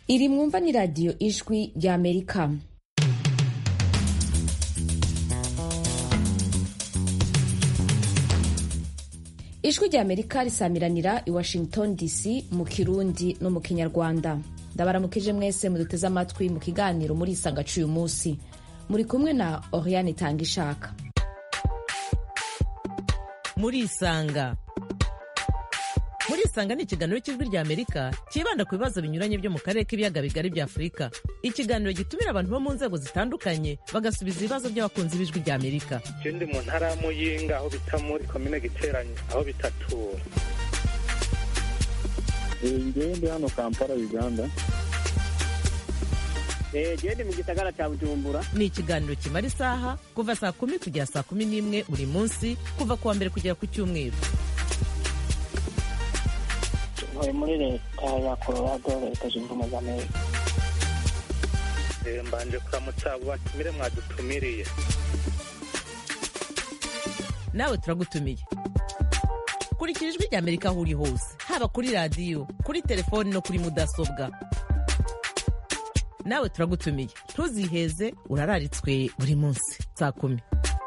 iri mwumva ni radiyo ijwi rya amerika ijwi rya amerika risamiranira i washington dc mu kirundi no mu kinyarwanda ndabaramukije mwese muduteze amatwi mu kiganiro muri isanga cuyu munsi muri kumwe na oriane tanga ishaka muri isanga muri isanga ni ikiganiro cy'ijwi rya amerika cyibanda ku bibazo binyuranye byo mu karere k'ibiyaga bigari bya afurika ikiganiro gitumira abantu bo mu nzego zitandukanye bagasubiza ibibazo by'abakunzi b'ijwi rya amerika je ndi mu ntara ya muyinga aho bita muri komine giteranye aho bitatura ngewe ndi hano kampala uganda gende mu gisagara cya bujumbura ni ikiganiro kimara isaha kuva saa kumi kugera saa kumi n'imwe buri munsi kuva ku wa mbere kugera ku cyumweru ntuye muri leta ya colorado leta zunze ubumwe za amerika Eh, mbanje kuramutsa abo batumire mwadutumiriye nawe turagutumiye kurikira ijwi rya amerika aho uri hose haba kuri radiyo kuri telefoni no kuri mudasobwa nawe turagutumiye ntuziheze urararitswe buri munsi saa kumi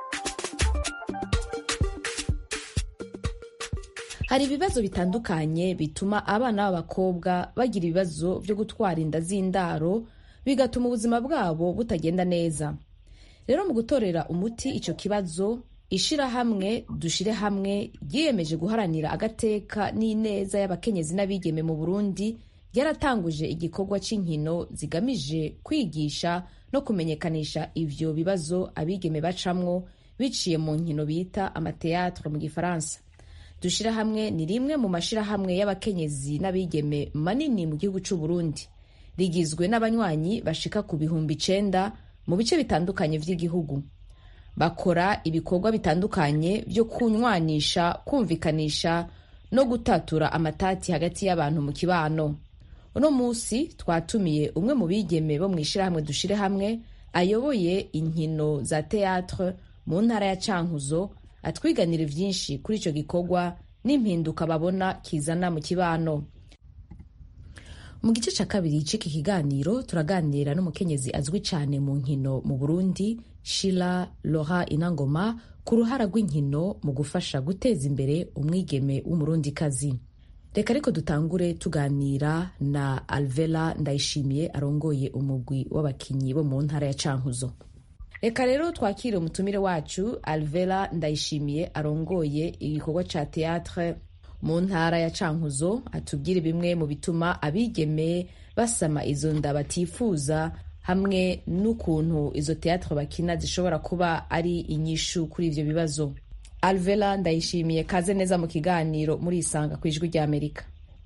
hari ibibazo bitandukanye bituma abana b'abakobwa bagira ibibazo byo gutwara inda z'indaro bigatuma ubuzima bwabo butagenda neza rero mu gutorera umuti icyo kibazo ishirahamwe dushire hamwe ryiyemeje guharanira agateka n'ineza y'abakenyezi n'abigeme mu burundi ryaratanguje igikorwa cy'inkino zigamije kwigisha no kumenyekanisha ivyo bibazo abigeme bacamwo biciye mu nkino bita amateatre mu gifaransa dushira hamwe ni rimwe mu mashirahamwe y'abakenyezi n'abigeme manini mu gihugu c'u Burundi rigizwe n'abanywanyi bashika ku bihumbi icenda mu bice bitandukanye vy'igihugu bakora ibikorwa bitandukanye byo kunywanisha kumvikanisha no gutatura amatati hagati y'abantu mu kibano uno munsi twatumiye umwe mu bigeme bo mu ishirahamwe dushire hamwe ayoboye inkino za teatre mu ntara ya cankuzo atwiganira vyinshi kuri ico gikorwa n'impinduka babona kizana mu kibano mu gice ca kabiri c'iki kiganiro turaganira n'umukenyezi azwi cane mu nkino mu burundi shila lora inangoma ku ruhara rw'inkino mu gufasha guteza imbere umwigeme w'umurundikazi reka ariko dutangure tuganira na alvela ndayishimiye arongoye umugwi w'abakinyi bo mu ntara ya cankuzo reka rero twakire umutumire wacu alvela ndayishimiye arongoye igikorwa ca teatre mu ntara ya cankuzo atubwire bimwe mu bituma abigeme basama izo nda batifuza hamwe n'ukuntu izo teatre bakina zishobora kuba ari inyishu kuri ivyo bibazo alvela ndayishimiye kaze neza mu kiganiro muri isanga ku ijwi rya amerika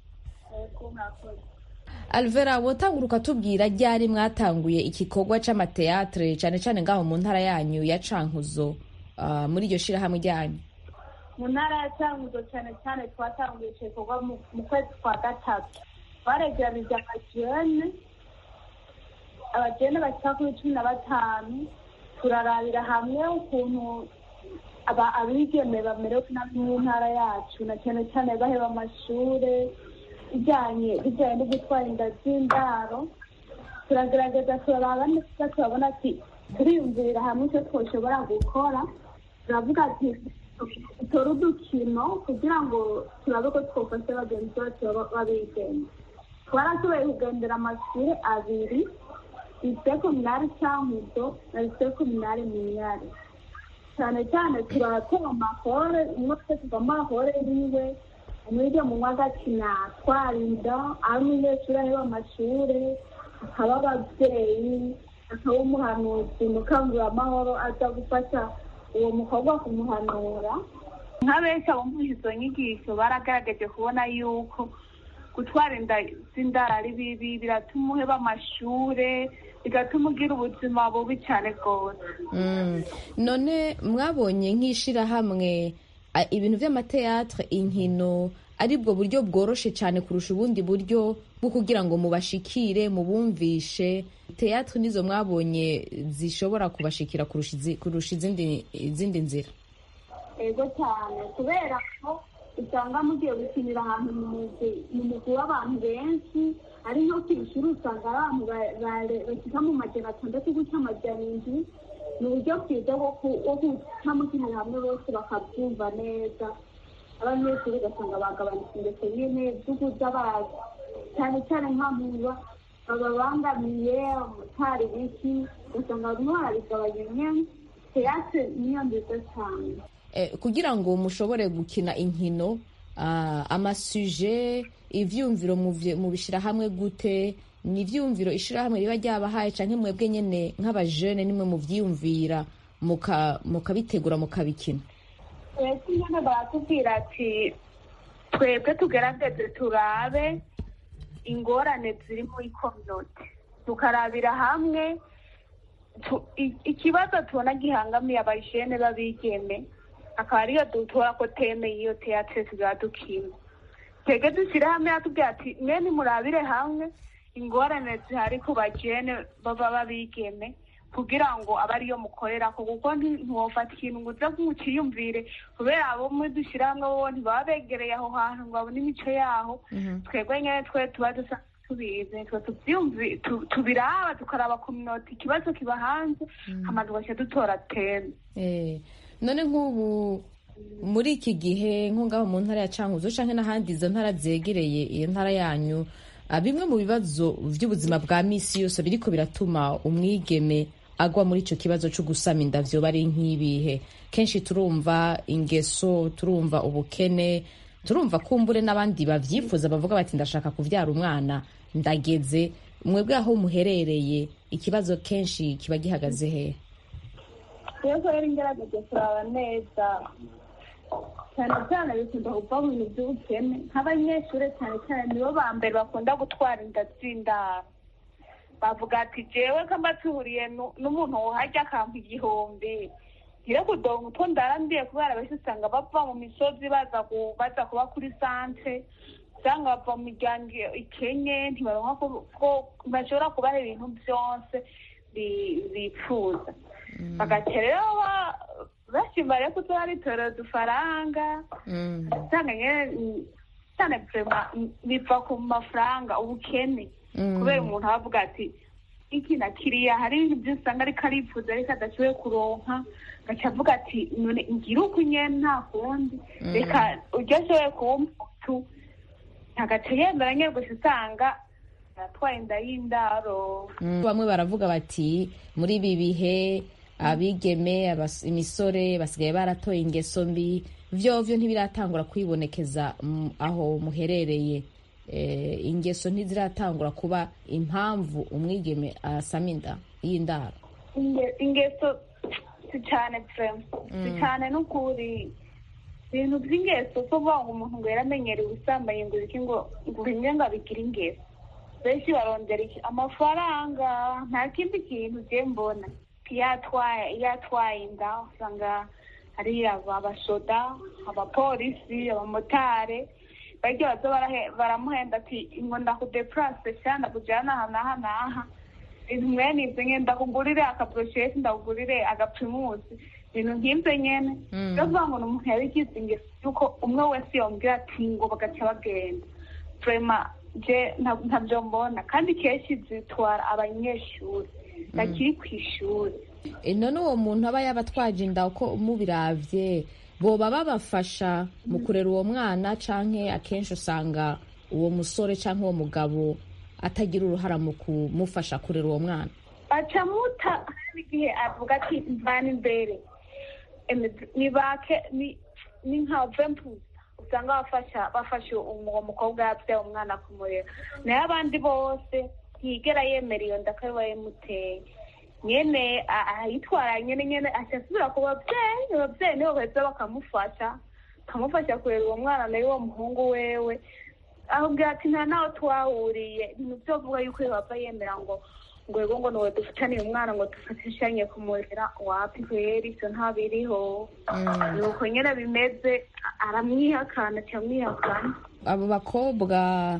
alvera wotanguruka tubwira ryari mwatanguye igikorwa c'amateatre cane cane ngaho mu ntara yanyu ya cankuzo uh, muri iryo shirahamwe ryanyu mu ntara ya cyanguzo cyane cyane twatanguye icyo gikorwa mu- mu kwezi kwa gatatu baregeranije abajene abajene bashyira kuri cumi na batanu turarabira hamwe ukuntu aba abigeme bamerewe nabi mu ntara yacu na cyane cyane baheba amashure bijyanye bijyanye no gutwara inda z'indaro turagerageza turaraba neza turabona ati turiyumvirira hamwe icyo twoshobora gukora turavuga ati dutore udukino kugira ngo turabe ko twafashe bagenzi bacu baba- b'abigeme twarashoboye kugendera amashuri abiri lycée communale cyankuzo na lycée communale minyare cyane cyane turakora amahore umwe twese tuva amahore yiwe umwige mu mwa agakina twarinda ari umunyeshuri aheba amashure akaba ababyeyi akaba umuhanuzi mukanguramahoro aza gufasha uwo mukobwa kumuhanura nka benshi abumvise izo nyigisho baragaragaje kubona yuko gutwara inda z'indaro ari bibi biratuma uheba amashure bigatuma ugira ubuzima bubi cyane rwose Mm. none mwabonye nk'ishirahamwe a- ibintu vy'amateatre inkino aribwo buryo bworoshe cyane kurusha ubundi buryo bwo kugira ngo mubashikire mubumvishe teatre nizo mwabonye zishobora kubashikira kurusha izi- kurusha izindi izindi nzira ego cyane kubera ko usanga mugiye gukinira ahantu mu mugwi mu mugwi w'abantu benshi ari nko ku ishuri usanga ari abantu ba- ba- bashika mu majana atandatu gutya amajana indwi ni uburyo bwiza bwo ku- bwo guca mukinira hamwe bose bakabyumva neza abanyeshuri ugasanga bagabanutse ingeso nyine z'ukuza baza cyane cyane nk'amuba bababangamiye umutari biki ugasanga barimo barabigabanya nyine teyatire niyo nziza cyane Eh, kugira ngo mushobore gukina inkino ah, amasuje ivyumviro muvye- mubishira hamwe gute ni ivyumviro ishirahamwe riba ryabahaye canke mwebwe nyene nk'abajene nimwe muvyiyumvira muka- mukabitegura mukabikina twese nyine baratubwira ati twebwe tugerageze turabe ingorane ziri muri kominote tukarabira hamwe tu- i- ikibazo tubona gihangamiye abajene b'abigeme akaba ariyo dutora ko teme y'iyo teatre tuzaba dukina twebwe dushyire hamwe yatubwira ati mwe nimurabire hamwe ingorane zihari ku bajene baba b'abigeme kugira ngo abe ariyo mukorera ko kuko nti- ntiwofata ikintu ngo uze nk'ukiyumvire kubera abo muri dushyira hamwe bo ntibaba begereye aho hantu ngo babone imico yaho twebwe nyine twe tuba dusa tubizi twe tubyumvi tu- tubiraba tukaraba ku minota ikibazo kiba hanze hama tugaca dutora teme Eh, none nk'ubu muri iki gihe nko ngaho mu ntara ya cankuzo canke n'ahandi izo ntara zegereye iyo ntara yanyu ah, bimwe mu bibazo vy'ubuzima bwa misi yose biriko biratuma umwigeme agwa muri ico kibazo co gusama inda vyoba ari nk'ibihe kenshi turumva ingeso turumva ubukene turumva kumbure n'abandi bavyifuza bavuga bati ndashaka kuvyara umwana ndageze mwebwe aho muherereye ikibazo kenshi kiba gihagaze hehe rero rero ingerageje kuraba neza cyane cyane bikunda kuva mu bintu by'ubukene nk'abanyeshuri cyane cyane nibo ba mbere bakunda gutwara inda z'indaro bavuga ati jewe kamba tuhuriye nu- n'umuntu wohajya akampa igihumbi ngire kudonga utwo ndarambiye kubera benshi usanga bava mu misozi baza ku- baza kuba kuri santre usanga bava mu miryango ikenye ntibaronka ko- ko bashobora kubaha ibintu byose bi- bifuza bagaca rero ba- bashima rero kuzoba bitorera udufaranga Mm. usanga nyene mm, cyane vrema mm, biva ku mafaranga ubukene Mm. kubera umuntu aba avuga ati iki na kiriya hari ibintu byinshi usanga ariko arifuza ariko adashoboye kuronka agaca avuga ati none ngira uko nyene nta kundi reka ujya ashoboye kuba umutu agaca yemera nyene gusa usanga aratwaye inda y'indaro Mm. bamwe baravuga bati muri ibi bihe abigeme abas- imisore basigaye baratoye ingeso mbi vyovyo ntibiratangura kwibonekeza mm, aho muherereye eh, ingeso ntiziratangura kuba impamvu umwigeme asama inda y'indaro Inge- ingeso si cyane vrema si cyane n'ukuri ibintu by'ingeso so kuvuga ngo umuntu ngo yaramenyereye ubusambanyi ngo iki ngo ngo bimwe ngo abigire ingeso benshi barondera iki amafaranga nta kindi kintu ugiye mbona iyo atwaye iyo atwaye inda usanga hari aba- abasoda abapolisi abamotari barya baza barahe- baramuhenda ati ngo ndakudepurase cyangwa ndakujyana aha n'aha n'aha ibintu mwene ibyo nyine ndakugurire akaburosheti ndakugurire agaprimusi ibintu nk'ibyo nyene Mm. rero kuvuga ngo ni umuntu yabigize ingeso yuko umwe wese yomubwira ati ngo bagaca bagenda vrema je nta- ntabyo mbona kandi kenshi zitwara abanyeshuri bakiri ku ishuri E, none uwo muntu aba yabatwaje inda uko mubiravye boba babafasha mu kurera uwo mwana canke akenshi usanga uwo musore canke uwo mugabo atagira uruhara mu kumufasha kurera uwo mwana baca muta hari igihe avuga ati mvana imbere Eme, ni bake ni ni nka vempuza usanga bafasha bafasha uwo mukobwa yabyaye umwana kumurera nayo abandi bose ntiyigera yemera iyo nda ko ariwe yamuteye nyene a- ayitwara nyene nyene aca asubira ku babyeyi ababyeyi nibo baheza bakamufasha bakamufasha kurera uwo mwana nayo uwo muhungu wewe ahubwira ati nta naho twahuriye ibintu byo kuvuga yuko yehova yemera ngo ngo yego ngo niwe dufataniye umwana ngo dufatishanye kumurera wapi kweri ivyo ntabiriho nuko nyene bimeze a- aramwihakana cyamwihakana abo bakobwa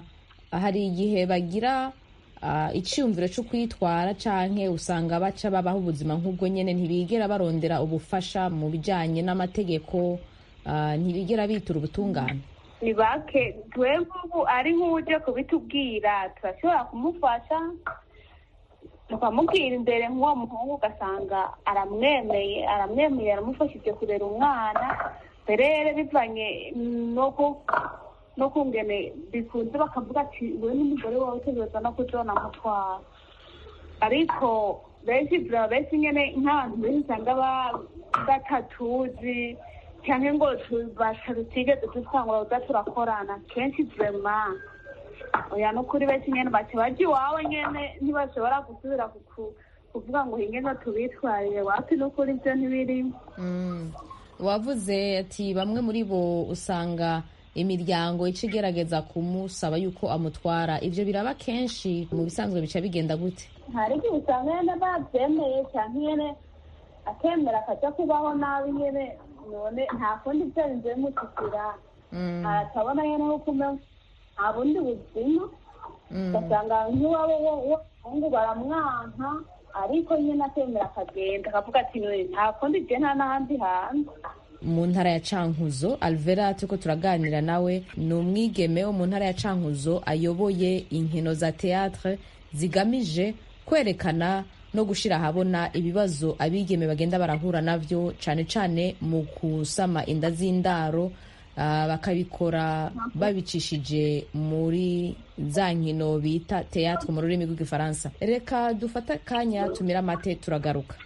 hari igihe bagira ah, iciyumviro cyo kwitwara canke usanga baca babaho ubuzima nk'ubwo nyene ntibigera barondera ubufasha mu bijanye n'amategeko ah, ntibigera bitura ubutungane ni bake twebwe ubu ari nk'uje kubitubwira turashobora kumufasha tukamubwira imbere nk'uwo muhungu ugasanga aramwemeye aramwemeye aramufashije kurera umwana rero bivanye no ku- no kungene bikunze bakavuga ati we n'umugore wawe utegereza no kujona mutwara ariko benshi bra benshi nyene nk'abantu benshi usanga ba- batatuzi cyangwa ngo tu- batarutigeze dutangura kuza turakorana kenshi vrema oya nukuri benshi nyene baca baja iwawe nyene ntibashobora gusubira kuku- kuvuga ngo ingene tubitwarire wapi nukuri ivyo ntibirimo Mm. wavuze ati bamwe muri bo usanga imiryango ica igerageza kumusaba yuko amutwara ibyo biraba kenshi mu bisanzwe bica bigenda gute hari igihe usanga nyene bavyemeye canke nyene akemera akaja kubaho nabi nyene none nta kundi vyarinze bimushikira Mm, aratabona nyene nkuko umenga nta bundi buzima mm. ugasanga nk'iwabo w'umuhungu baramwanka ariko nyine akemera akagenda akavuga ati "None nta kundi je nta n'ahandi hanze mu ntara ya cankuzo alvera turiko turaganira nawe ni umwigeme wo mu ntara ya cankuzo ayoboye inkino za teatre zigamije kwerekana no gushira ahabona ibibazo abigeme bagenda barahura navyo cane cane mu kusama inda z'indaro ah, bakabikora babicishije muri za nkino bita teatre mu rurimi rw'igifaransa reka dufate akanya tumira amate turagaruka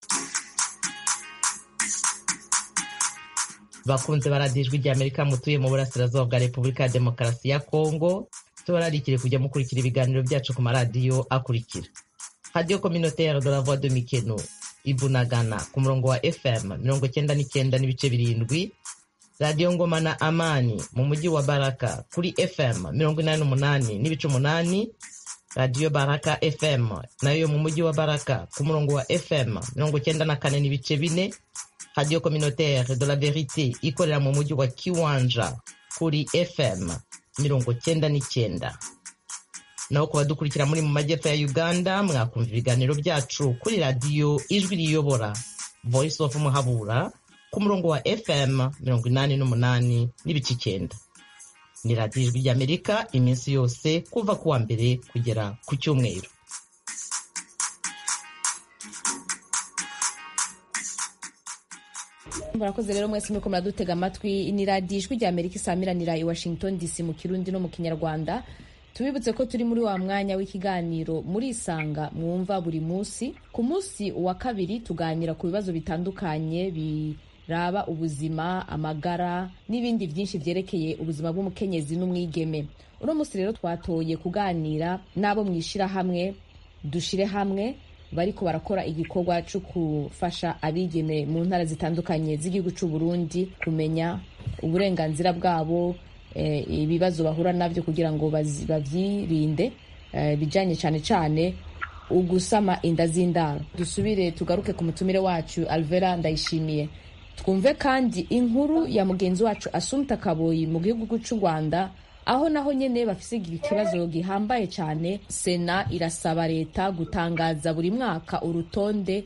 bakunze baradijwe rya amerika mutuye mu burasirazuba bwa repubulika ya demokarasi ya kongo tubararikire kujya mukurikira ibiganiro byacu ku maradiyo akurikira radiyo communautaire de la voix de mikeno ibunagana ku murongo wa fm mirongo cyenda n'icyenda n'ibice birindwi radiyo ngoma na amani mu mujyi wa baraka kuri fm mirongo inani n'umunani n'ibice umunani radiyo baraka fm nayo mu mujyi wa baraka ku murongo wa fm mirongo cyenda na kane n'ibice bine radio communautaire de la verite ikorera mu mujyi wa kiwanja kuri fm mirongo cyenda n'icyenda naho ku badukurikira muri mu majyepfo ya uganda mwakumva ibiganiro byacu kuri radiyo ijwi riyobora voice of muhabura ku murongo wa fm mirongo inani n'umunani n'ibice icyenda ni radiyo ijwi ry'amerika iminsi yose kuva ku wa mbere kugera ku cyumweru murakoze rero mwese muriko muradutega amatwi ni radiyo ijwi rya amerika isamiranira i washington dc mu kirundi no mu kinyarwanda tubibutse ko turi muri wa mwanya w'ikiganiro muri isanga mwumva buri munsi ku munsi wa kabiri tuganira ku bibazo bitandukanye biraba ubuzima amagara n'ibindi byinshi byerekeye ubuzima bw'umukenyezi n'umwigeme uno munsi rero twatoye kuganira n'abo mwishyirahamwe dushire hamwe bariko barakora igikorwa cyo gufasha abigeme mu ntara zitandukanye z'igihugu cy'u Burundi kumenya uburenganzira bwabo eh, ibibazo bahura nabyo kugira ngo bazi- bavyirinde eh, bijanye cyane cyane ugusama inda z'indaro dusubire tugaruke ku mutumire wacu alvera ndayishimiye twumve kandi inkuru ya mugenzi wacu asumta kaboyi mu gihugu cy'u rwanda aho naho nyene bafise ikibazo gihambaye cyane sena irasaba leta gutangaza buri mwaka urutonde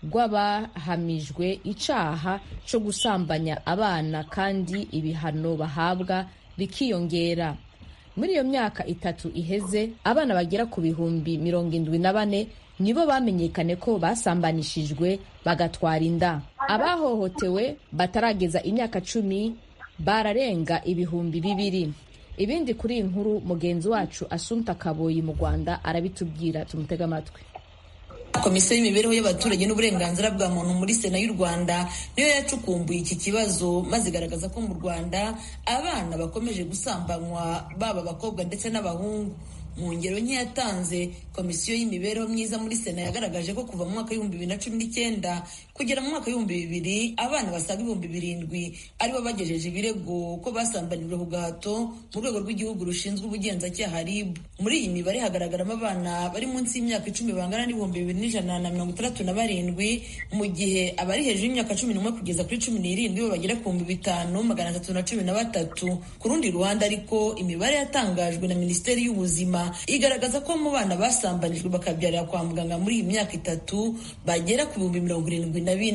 rw'abahamijwe icaha co gusambanya abana kandi ibihano bahabwa bikiyongera muri iyo myaka itatu iheze abana bagera ku bihumbi mirongo indwi na bane nibo bamenyekane ko basambanishijwe bagatwara inda abahohotewe batarageza imyaka cumi bararenga ibihumbi bibiri ibindi kuri iyi nkuru mugenzi wacu asumta kaboyi mu rwanda arabitubwira tumutege amatwi komisiyo y'imibereho y'abaturage n'uburenganzira bwa muntu muri sena y'u rwanda niyo yacukumbuye iki kibazo maze igaragaza ko mu rwanda abana bakomeje gusambanywa baba abakobwa ndetse n'abahungu mu ngero nke yatanze komisiyo y'imibereho myiza muri sena yagaragaje ko kuva mu mwaka w'ibihumbi bibiri na cumi n'icyenda kugera mu mwaka w'ibihumbi bibiri abana basaga ibihumbi birindwi aribo bagejeje ibirego ko basambanijwe ku gahato mu rwego rw'igihugu rushinzwe ubugenzacyaha rib muri iyi mibare hagaragaramo abana bari munsi y'imyaka icumi bangana n'ibihumbi bibiri n'ijana na mirongo itandatu na barindwi mu gihe abari hejuru y'imyaka cumi n'umwe kugeza kuri cumi n'irindwi bo bagera ku bihumbi bitanu magana atatu na cumi na batatu ku rundi ruhande ariko imibare yatangajwe na minisiteri y'ubuzima igaragaza ko mu bana basambanijwe bakabyarira kwa muganga muri iyi myaka itatu bagera ku bihumbi mirongo irindwi na bine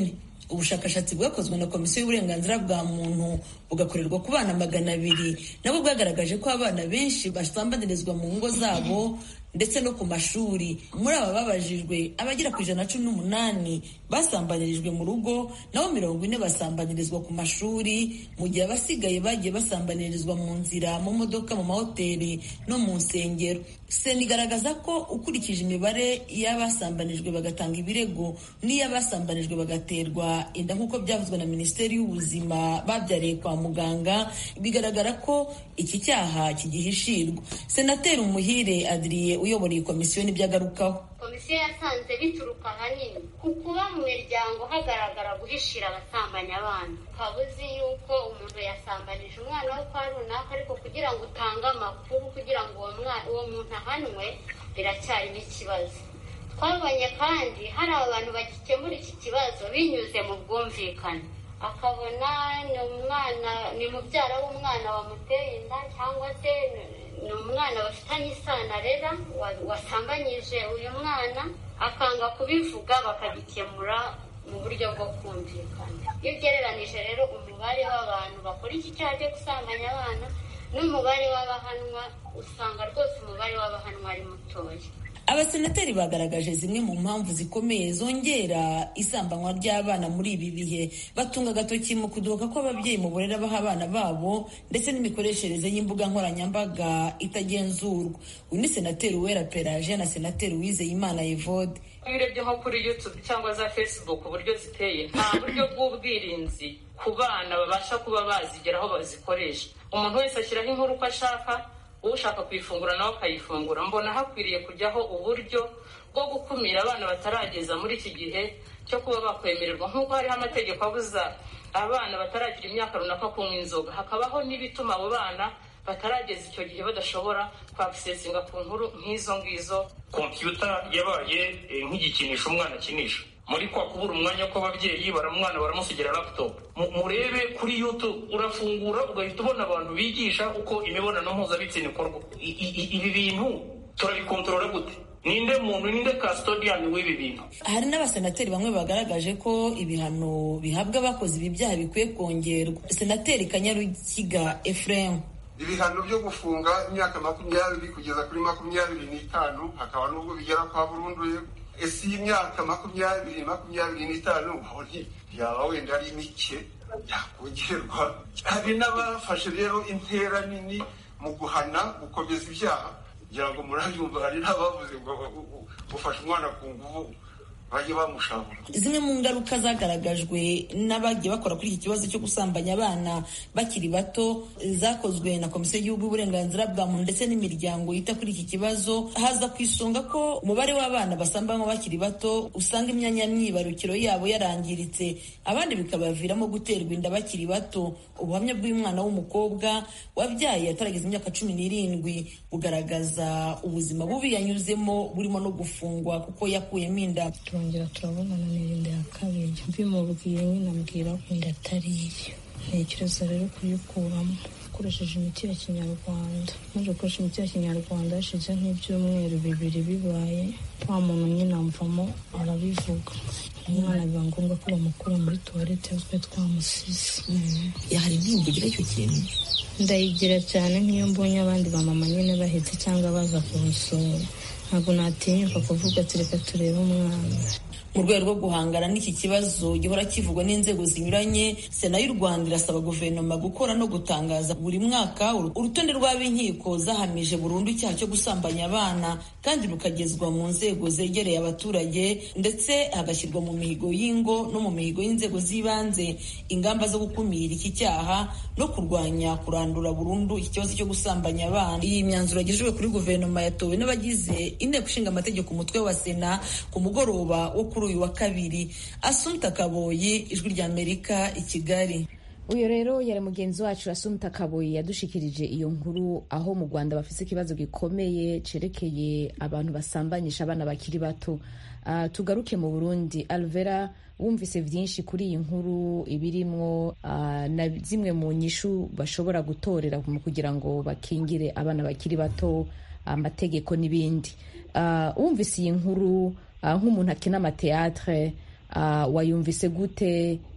ubushakashatsi bwakozwe na komisiyo y'uburenganzira bwa muntu bugakorerwa ku bana magana abiri nabwo bwagaragaje ko abana benshi basambanirizwa mu ngo zabo ndetse no ku mashuri muri aba babajijwe abagera ku ijana na cumi n'umunani basambanirijwe mu rugo naho mirongo ine basambanirizwa ku mashuri mu gihe abasigaye bagiye basambanirizwa mu nzira mu modoka mu mahoteli no mu nsengero sena igaragaza ko ukurikije imibare y'abasambanijwe bagatanga ibirego n'iy'abasambanijwe bagaterwa inda nk'uko byavuzwe na minisiteri y'ubuzima babyariye kwa muganga bigaragara ko iki cyaha kigihishirwa senateri umuhire adiriye uyobora iyi komisiyo nibyo agarukaho komisiyo yasanze bituruka ahanini ku kuba mu miryango hagaragara guhishira abasambanyi abana ukaba uzi yuko umuntu yasambanije umwana we kwa runaka ariko kugira ngo utange amakuru kugira ngo uwo muntu ahanwe biracyarimo ikibazo twabonye kandi hari abantu bagikemura iki kibazo binyuze mu bwumvikane akabona ni umwana ni mubyara w'umwana wamuteye inda cyangwa se ni umwana bafitanye isano arera wasambanyije uyu mwana akanga kubivuga bakagikemura mu buryo bwo kumvikana iyo ugereranije rero umubare w'abantu bakora iki cyaha cyo gusambanya abana n'umubare w'abahanwa usanga rwose umubare w'abahanwa ari mutoya abasenateri bagaragaje zimwe mu mpamvu zikomeye zongera isambanywa ry'abana muri ibi bihe batunga agatoki mu kudohoka kw'ababyeyi mu burere baha abana babo ndetse n'imikoreshereze y'imbuga nkoranyambaga itagenzurwa uyu ni senateri uwera peraje na senateri uwizeyimana evode iyo urebye nko kuri youtube cyangwa za facebook uburyo ziteye nta buryo bw'ubwirinzi ku bana babasha kuba bazigera aho bazikoresha umuntu wese ashyiraho inkuru uko ashaka ushaka kuyifungura nawe akayifungura mbona hakwiriye kujyaho uburyo bwo gukumira abana batarageza muri iki gihe cyo kuba bakwemererwa nk'uko hariho amategeko abuza abana bataragira imyaka runaka kunywa inzoga hakabaho n'ibituma abo bana batarageza icyo gihe badashobora kwakisesinga ku nkuru nk'izo ngizo kompiyuta yabaye nk'igikinisho umwana akinisha muri kwa kubura umwanya kw'ababyeyi baramwana baramusigira laptop murebe kuri youtube urafungura ugahita ubona abantu bigisha uko imibonano mpuzabitsina ikorwa ibi bintu turabikontorora gute ninde muntu ninde custodian w'ibi bintu hari n'abasenateri bamwe bagaragaje ko ibihano bihabwa abakoze ibi byaha bikwiye kongerwa senateri kanyarukiga ephraim ibihano byo gufunga imyaka makumyabiri kugeza kuri makumyabiri n'itanu hakaba n'ubwo bigera kwa burundu ese iyi myaka makumyabiri makumyabiri n'itanu yaba wenda ari mike yakongerwa hari n'abafashe rero intera nini mu guhana gukomeza ibyaha kugira ngo murabyumva hari n'abavuze ngo gufasha umwana ku nguvu bajye bamushabura zimwe mu ngaruka zagaragajwe n'abagiye bakora kuri iki kibazo cyo gusambanya abana bakiri bato zakozwe na komisiyo y'igihugu y'uburenganzira bwa muntu ndetse n'imiryango yita kuri iki kibazo haza ku isonga ko umubare w'abana basambanywa bakiri bato usanga imyanya myibarukiro yabo yarangiritse abandi bikabaviramo guterwa inda bakiri bato ubuhamya bw'umwana w'umukobwa wabyaye atarageza imyaka cumi n'irindwi bugaragaza ubuzima bubi yanyuzemo burimo no gufungwa kuko yakuyemo inda turongera turabonana n'irinde ya kabiri mbimubwiye nyine ambwira ko inda atari iye ntekereza rero kuyikuramo ukoresheje imiti ya kinyarwanda maze gukoresha imiti ya kinyarwanda hashize nk'ibyumweru bibiri bibaye wa muntu nyine amvamo arabivuga umwana biba ngombwa ko bamukura muri tuwarete twe twamusize hari intimba ugira icyo kintu ndayigira cyane nk'iyo mbonye abandi bamama nyine bahetse cyangwa baza kumusura ntabwo natinyuka kuvuga ati reka turebe umwana mu rwego rwo guhangana n'iki kibazo gihora kivugwa n'inzego zinyuranye sena y'u rwanda irasaba guverinoma gukora no gutangaza buri mwaka urutonde rw'ab'inkiko zahamije burundu icyaha cyo gusambanya abana kandi rukagezwa mu nzego zegereye abaturage ndetse hagashyirwa mu mihigo y'ingo no mu mihigo y'inzego z'ibanze ingamba zo gukumira iki cyaha no kurwanya kurandura burundu iki kibazo cyo gusambanya abana iyi myanzuro yagejejwe kuri guverinoma yatowe n'abagize inteko ishinga amategeko umutwe wa sena ku mugoroba wo kuri uyu wa kabiri asumta kaboyi ijwi ry'amerika i kigali uyu rero yari mugenzi wacu asumta kaboyi yadushikirije iyo nkuru aho mu rwanda bafite ikibazo gikomeye cerekeye abantu basambanyisha abana bakiri bato uh, tugaruke mu burundi alvera wumvise byinshi kuri iyi nkuru ibirimwo uh, na zimwe mu nyishu bashobora gutorera kugira ngo bakingire abana bakiri bato amategeko uh, n'ibindi uh, wumvise iyi nkuru nk'umuntu akina amateatre wayumvise gute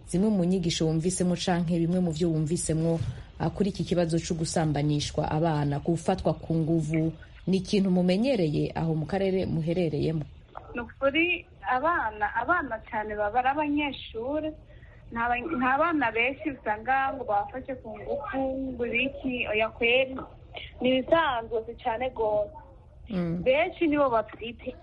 zimwe mu nyigisho wumvisemo canke bimwe mu byo wumvisemo uh, kuri iki kibazo cyo gusambanishwa abana gufatwa ku nguvu ni ikintu mumenyereye aho mu karere muherereyemo ni ukuri abana abana cyane baba ari abanyeshuri nta ba- nta bana benshi usanga ngo bafashe ku ngufu ngo ibiki oya kweri ni ibisanzwe si cyane rwose benshi nibo babyitera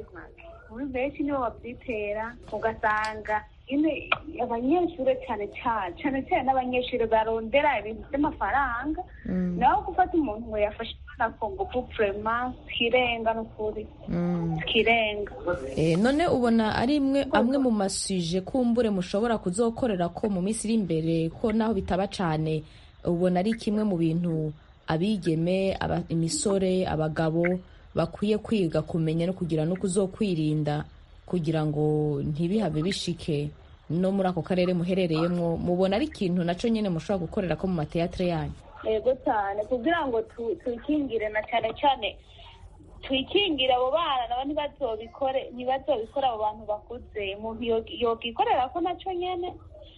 muri benshi nibo babyitera ugasanga nyine abanyeshuri cyane cyane cyane cyane n'abanyeshuri barondera ibintu by'amafaranga naho gufata umuntu ngo yafashe umwana ku ngufu purema twirenga n'ukuri twirenga Eh, none ubona ari imwe amwe mu masuje kumbure mushobora kuzokorera ko mu minsi iri imbere ko naho bitaba cane ubona ari kimwe mu bintu abigeme aba, imisore abagabo bakwiye kwiga kumenya no kugira no kuzokwirinda kugira ngo ntibihave bishike no muri ako karere muherereyemo mubona ari ikintu naco nyene mushobora gukorera ko mu mateatre yanyu yego cyane kugira ngo tu- twikingire na cyane cyane twikingire abo bana nabo ntibazobikore ntibazobikore abo bantu bakuze umuntu yo- yokikorera ko nacyo nyene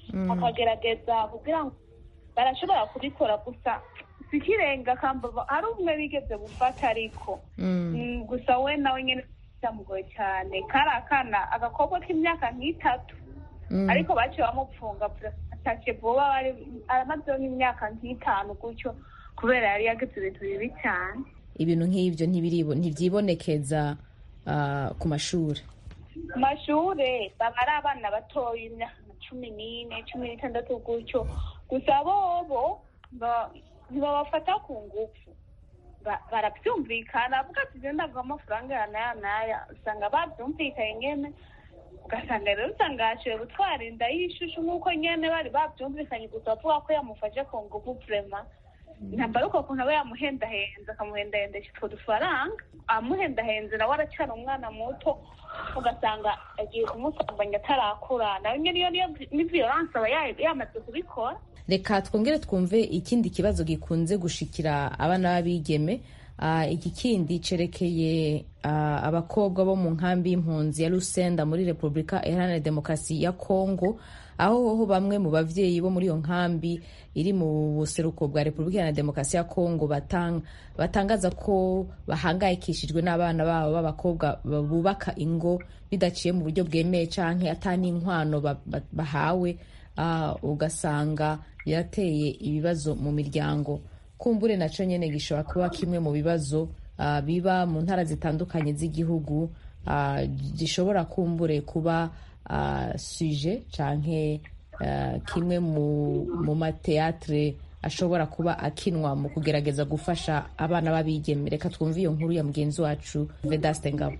akagerageza kugira ngo barashobora kubikora gusa sikirenga kamba hari umwe bigeze gufata ariko Mm, gusa we nawe nyene byamugoye cyane kari akana agakobwa k'imyaka nk'itatu Mm. ariko baciye bamupfunga atashye vuba bari aramazeho nk'imyaka nk'itanu gutyo kubera yari yagize ibintu bibi cyane ibintu nk'ivyo ntibiribo ntivyibonekeza ah, ku mashuri ku mashure baba ari abana batoya imyaka nka cumi n'ine cumi n'itandatu gutyo gusa bobo ba- ntibabafata ku ngufu Ba- barabyumvikana avuga ati je ndaguha amafaranga ya naya naya usanga babyumvikanye nyene ugasanga rero usanga yashoboye gutwara inda y'ishushu nk'uko nyene bari babyumvikanye gusa bavuga ko yamufashe ku ngufu vrema ntabwo ari uko kuntu aba yamuhendahenze akamuhendahendesha utwo dufaranga amuhendahenze nawe aracyari umwana muto ugasanga agiye kumusambanya atarakura nawe nyine iyo niyo ni violence aba ya- yamaze kubikora reka twongere twumve ikindi kibazo gikunze gushikira abana b'abigeme Ah, iki kindi cerekeye ah, abakobwa bo mu nkambi y'impunzi ya Lusenda muri Repubulika Iharanira Demokarasi ya Kongo aho ho bamwe mu bavyeyi bo muri iyo nkambi iri mu buseruko bwa Repubulika Iharanira Demokarasi ya Kongo batang, batangaza ko bahangayikishijwe n'abana babo b'abakobwa bubaka ingo bidaciye mu buryo bwemeye canke ata n'inkwano ba- ba- bahawe ah, ugasanga birateye ibibazo mu miryango kumbure naco nyene gishobora kuba kimwe mu bibazo ah, biba mu ntara zitandukanye z'igihugu ah, gishobora kumbure kuba ah, suje canke ah, kimwe mu, mu mateatre ashobora kuba akinwa mu kugerageza gufasha abana b'abigeme reka twumve iyo nkuru ya mugenzi wacu vedaste ngabo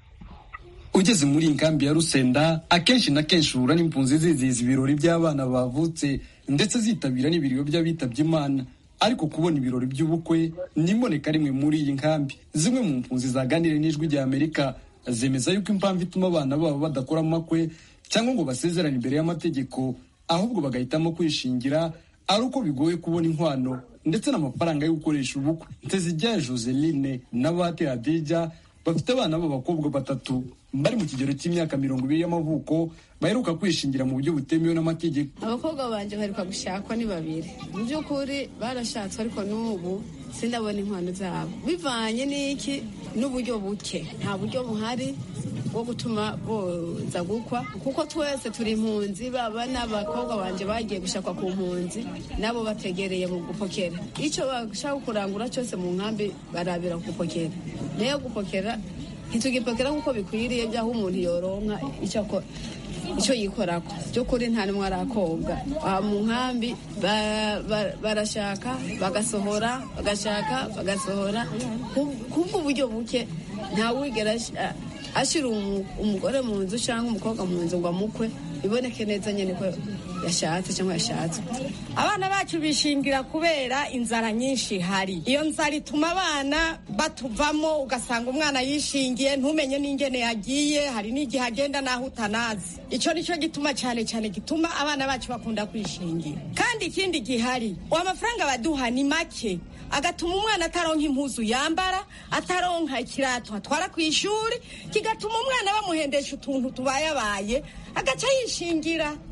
ugeze muri iyi nkambi ya rusenda akenshi na kenshi uhura n'impunzi zizihiza ibirori by'abana bavutse ndetse zitabira n'ibiriro by'abitabye imana ariko kubona ibirori by'ubukwe n'imboneka rimwe muri iyi nkambi zimwe mu mpunzi zaganiriye n'ijwi rya amerika zemeza yuko impamvu ituma abana babo badakora amakwe cyangwa ngo basezerane imbere y'amategeko ahubwo bagahitamo kwishingira ari uko bigoye kubona inkwano ndetse n'amafaranga yo gukoresha ubukwe ntezijyaye joseline na bate hadija bafite abana b'abakobwa batatu bari mu kigero cy'imyaka mirongo ibiri y'amavuko baheruka kwishingira mu buryo butemewe n'amategeko abakobwa banje baheruka gushakwa ni babiri mu by'ukuri barashatswe ariko n'ubu sindabona inkwano zabo bivanye n'iki n'uburyo buke nta buryo buhari bwo gutuma boza gukwa kuko twese turi impunzi baba n'abakobwa banje bagiye gushakwa ku mpunzi nabo bategereye mu gupokera icyo bashaka kurangura cyose mu nkambi barabira gupokera nayo gupokera ntitugipokera nk'uko bikwiriye by'aho umuntu yoronka icyo akora icyo yikorako by'ukuri nta n'umwe arakobwa aha mu nkambi ba- ba- barashaka bagasohora bagashaka bagasohora Ku- kubwo uburyo buke ntawigera ash- a- ashyira umu- umugore mu nzu cyangwa umukobwa mu nzu ngo amukwe biboneke neza nyine ko yashatse cyangwa yashatswe abana bacu bishingira kubera inzara nyinshi ihari iyo nzara ituma abana batuvamo ugasanga umwana yishingiye ntumenye n'ingene yagiye hari n'igihe agenda n'aho utanazi icyo nicyo gituma cyane cyane gituma abana bacu bakunda kwishingira kandi ikindi gihari amafaranga baduha ni make agatuma umwana ataronka impuzu yambara ataronka ikirato atwara ku ishuri kigatuma umwana bamuhendesha utuntu tubayabaye agaca yishingira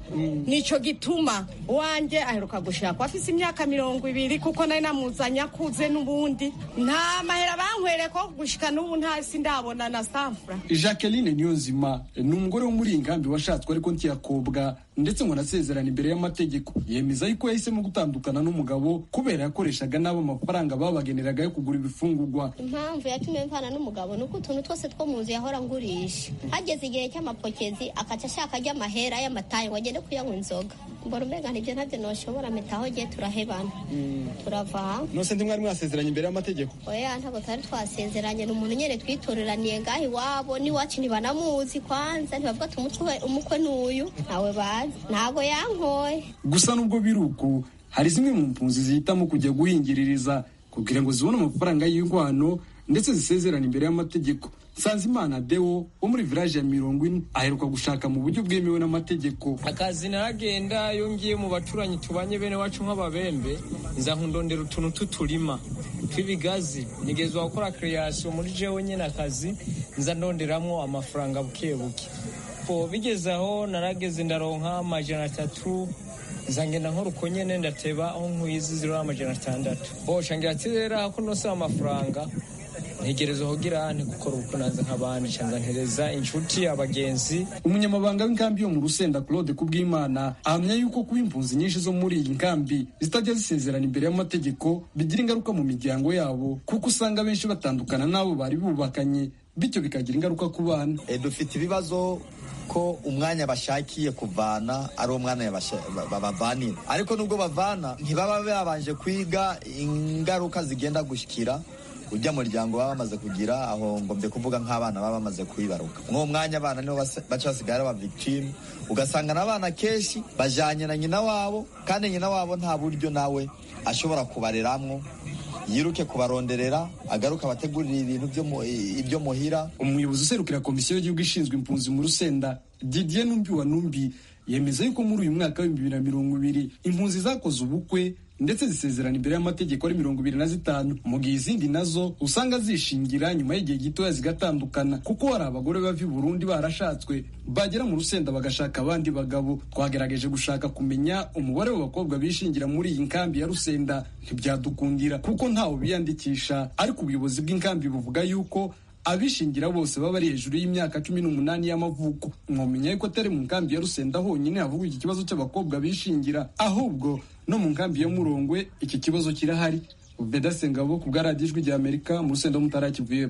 nico gituma wanje aheruka gushaka afise imyaka mirongo ibiri kuko nari namuzanye akuze n'ubundi nta mahera bankwereye ko gushika n'ubu ntasi ndabona na samfura jacqueline niyonzima ni umugore wo muri iyi nkambi washatswe ariko ntiyakobwa ndetse ngo anasezerana imbere y'amategeko yemeza yuko yahisemo gutandukana n'umugabo kubera yakoreshaga nabi amafaranga babageneraga yo kugura ibifungurwa impamvu yatumye mvana n'umugabo ni uko utuntu twose two mu nzu yahora ngurisha hageze igihe cy'amapokezi akaca ashaka ajya amahera y'amatayi ngo agende kuyanywa inzoga mbona umenga nibyo ntabyo noshobora metaho gihe turahebana turava hamwe nose ndi mwari mwasezeranye imbere y'amategeko oya ntabwo twari twasezeranye ni umuntu nyine twitoreraniye ngaho iwabo n'iwacu ntibanamuzi kwanza ntibavuga ati umutwe umukwe n'uyu ntawe bazi ntabwo yankoye gusa nubwo biri uku hari zimwe mu mpunzi zihitamo kujya guhingiririza kugira ngo zibone amafaranga y'ingwano ndetse zisezerana imbere y'amategeko Sanzimana Deo wo muri village ya mirongo ine aheruka gushaka mu buryo bwemewe n'amategeko akazi naragenda iyo ngiye mu baturanyi tubanye bene wacu nk'ababembe nza nkundondera utuntu tuturima tw'ibigazi nigezwa gukora creation muri jewe nyene akazi nza ndonderamwo amafaranga buke buke po bigeze aho narageze ndaronka amajana atatu nzangenda nkora uko nyene ndateba aho nkwizi ziro amajana atandatu bosha ngira ati rero ako nosaba amafaranga ntegereza kugira ntigukora ubukwe naza nk'abandi canza ntereza inshuti abagenzi umunyamabanga w'inkambi yo mu rusenda claude kubwimana ahamya yuko kuba impunzi nyinshi zo muri iyi nkambi zitajya zisezerana imbere y'amategeko bigira ingaruka mu miryango yabo kuko usanga benshi batandukana n'abo bari bubakanye bityo bikagira ingaruka ku bana dufite ibibazo ko umwanya bashakiye kuvana ari umwanya babavanira ariko nubwo bavana ntibaba babanje kwiga ingaruka zigenda gushyikira ujya muryango baba bamaze kugira aho ngombye kuvuga nk'abana baba bamaze kuyibaruka mw'uwo mwanya abana nibo baca basigaye ari aba victime ugasanga n'abana kenshi bajanye na nyina wabo kandi nyina wabo nta buryo nawe ashobora kubareramwo yiruke kubaronderera agaruka abategurira ibintu ibyo muhira umuyobozi userukira komisiyo y'igihugu ishinzwe impunzi mu rusenda didier numbi wa numbi yemeza yuko muri uyu mwaka w'ibihumbi bibiri na mirongo ibiri impunzi zakoze ubukwe ndetse zisezerana imbere y'amategeko ari mirongo ibiri na zitanu mu gihe izindi nazo usanga zishingira nyuma y'igihe gitoya zigatandukana kuko hari abagore bava i burundi barashatswe bagera mu rusenda bagashaka abandi bagabo twagerageje gushaka kumenya umubare w'abakobwa bishingira muri iyi nkambi ya rusenda ntibyadukundira kuko ntawe biyandikisha ariko ubuyobozi bw'inkambi buvuga yuko abishingira bose baba ari hejuru y'imyaka cumi n'umunani y'amavuko mwamenya yuko atari mu nkambi ya rusenda honyine havugwa iki kibazo cy'abakobwa bishingira ahubwo no mu nkambi ya murongwe iki kibazo kirahari veda sengabo ku bwa radiyo ijwi ry'amerika mu rusenda mutarakivuye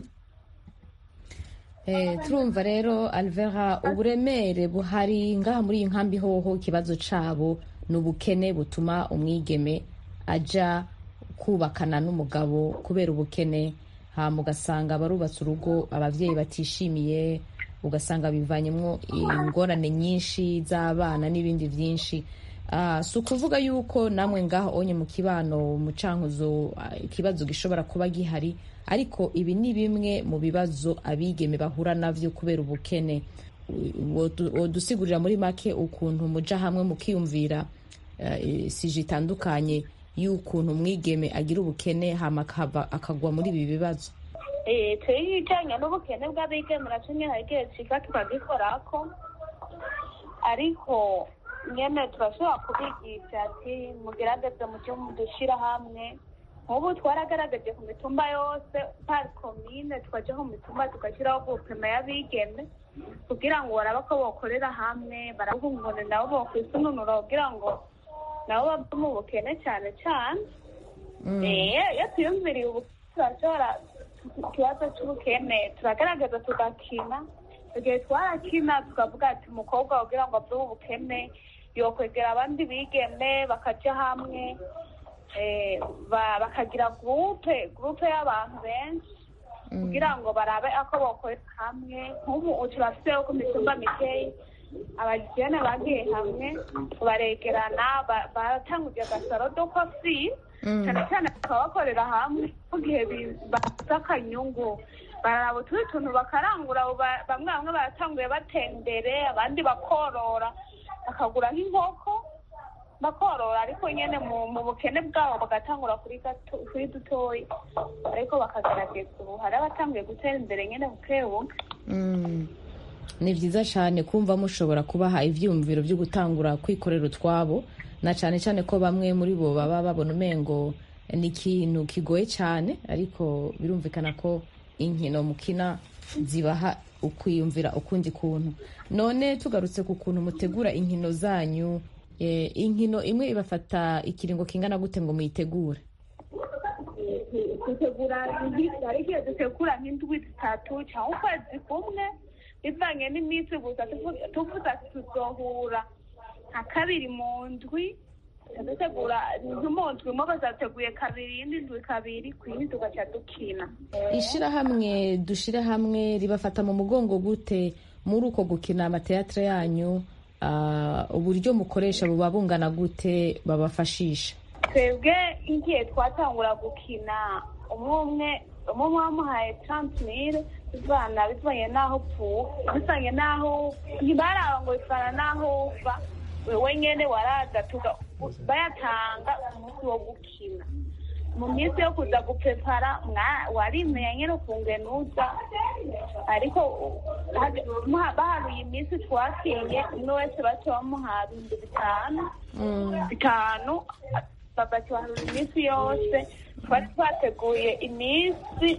turumva rero alvera uburemere buhari ngaha muri iyi nkambi hoho ikibazo cyabo ni ubukene butuma umwigeme ajya kubakana n'umugabo kubera ubukene hama ugasanga barubatse urugo ababyeyi batishimiye ugasanga bivanyemo ingorane nyinshi z'abana n'ibindi byinshi si ukuvuga yuko namwe ngaho onye mu kibano mu cankuzo ikibazo gishobora kuba gihari ariko ibi ni bimwe mu bibazo abigeme bahura nabyo kubera ubukene dusigurira muri make ukuntu muja hamwe mukiyumvira sije itandukanye y'ukuntu umwigeme agira ubukene hama akagwa muri ibi bibazo turi ijyanye n'ubukene bw'abigeme nacyo nyine hari igihe kiza tukagikorako ariko nyine turashobora kubigisha ati mugerageze mujye mudushyira hamwe nk'ubu twaragaragaje ku mitumba yose pari komine tukajya mu mitumba tugashyiraho gupima y'abigeme kugira ngo barabe ko bakorera hamwe barabungune nabo bakwisununura kugira ngo nabo bave mu bukene cyane cyane iyo twiyumviriye ubukene turashobora ikibazo cy'ubukene turagaragaza tugakina igihe twarakina tukavuga ati umukobwa kugira ngo ave mu bukene yokwegera abandi bigeme bakajya hamwe bakagira gurupe gurupe y'abantu benshi kugira ngo barabe ako bakorera hamwe nk'ubu turafite ku mitumba mikeya abagene bagiye hamwe baregerana baratanguje agasaro do kofi cyane cyane bakaba bakorera hamwe mu gihe bafite akanyungu bararaba utundi tuntu bakarangura bamwe bamwe baratanguye batera imbere abandi bakorora bakagura nk'inkoko bakorora ariko nyine mu bukene bwabo bagatangura kuri dutoya ariko bakagaragaza ubu hari abatanguye gutera imbere nyine buke buke ni byiza cyane kumva mushobora kubaha ibyiyumviro byo gutangura kwikorera utwabo na cyane cyane ko bamwe muri bo baba babona umengo ni ikintu kigoye cyane ariko birumvikana ko inkino mukina zibaha ukwiyumvira ukundi kuntu none tugarutse ku kuntu mutegura inkino zanyu eh, inkino imwe ibafata ikiringo kingana gute ngo muyitegure dutegura hari igihe dutegura nk'indwi zitatu cyangwa ukwezi kumwe bivanye n'iminsi gusa tuvu- tuvuga tuzohura nka kabiri mu ndwi dutegura mu ndwi imwe bazateguye kabiri iyindi ndwi kabiri ku yindi tugaca dukina ishyirahamwe dushyire hamwe ribafata mu mugongo gute muri uko gukina amateatire yanyu ah, uburyo mukoresha buba bungana gute babafashisha twebwe igihe twatangura gukina umwe umwe umwe umwe wamuhaye tarantimire bivana bivanye n'aho upfuye bivanye n'aho ntibaraba ngo bivana n'aho uva wewe nyene waraza tuga bayatanga umunsi wo gukina mu minsi yo kuza gupepara mwa- warimenya nyene ukungenuza ariko u- hage- muha- baharuye iminsi twakinye umwe wese baca bamuha ibihumbi bitanu bitanu bagasobanura iminsi yose twari twateguye iminsi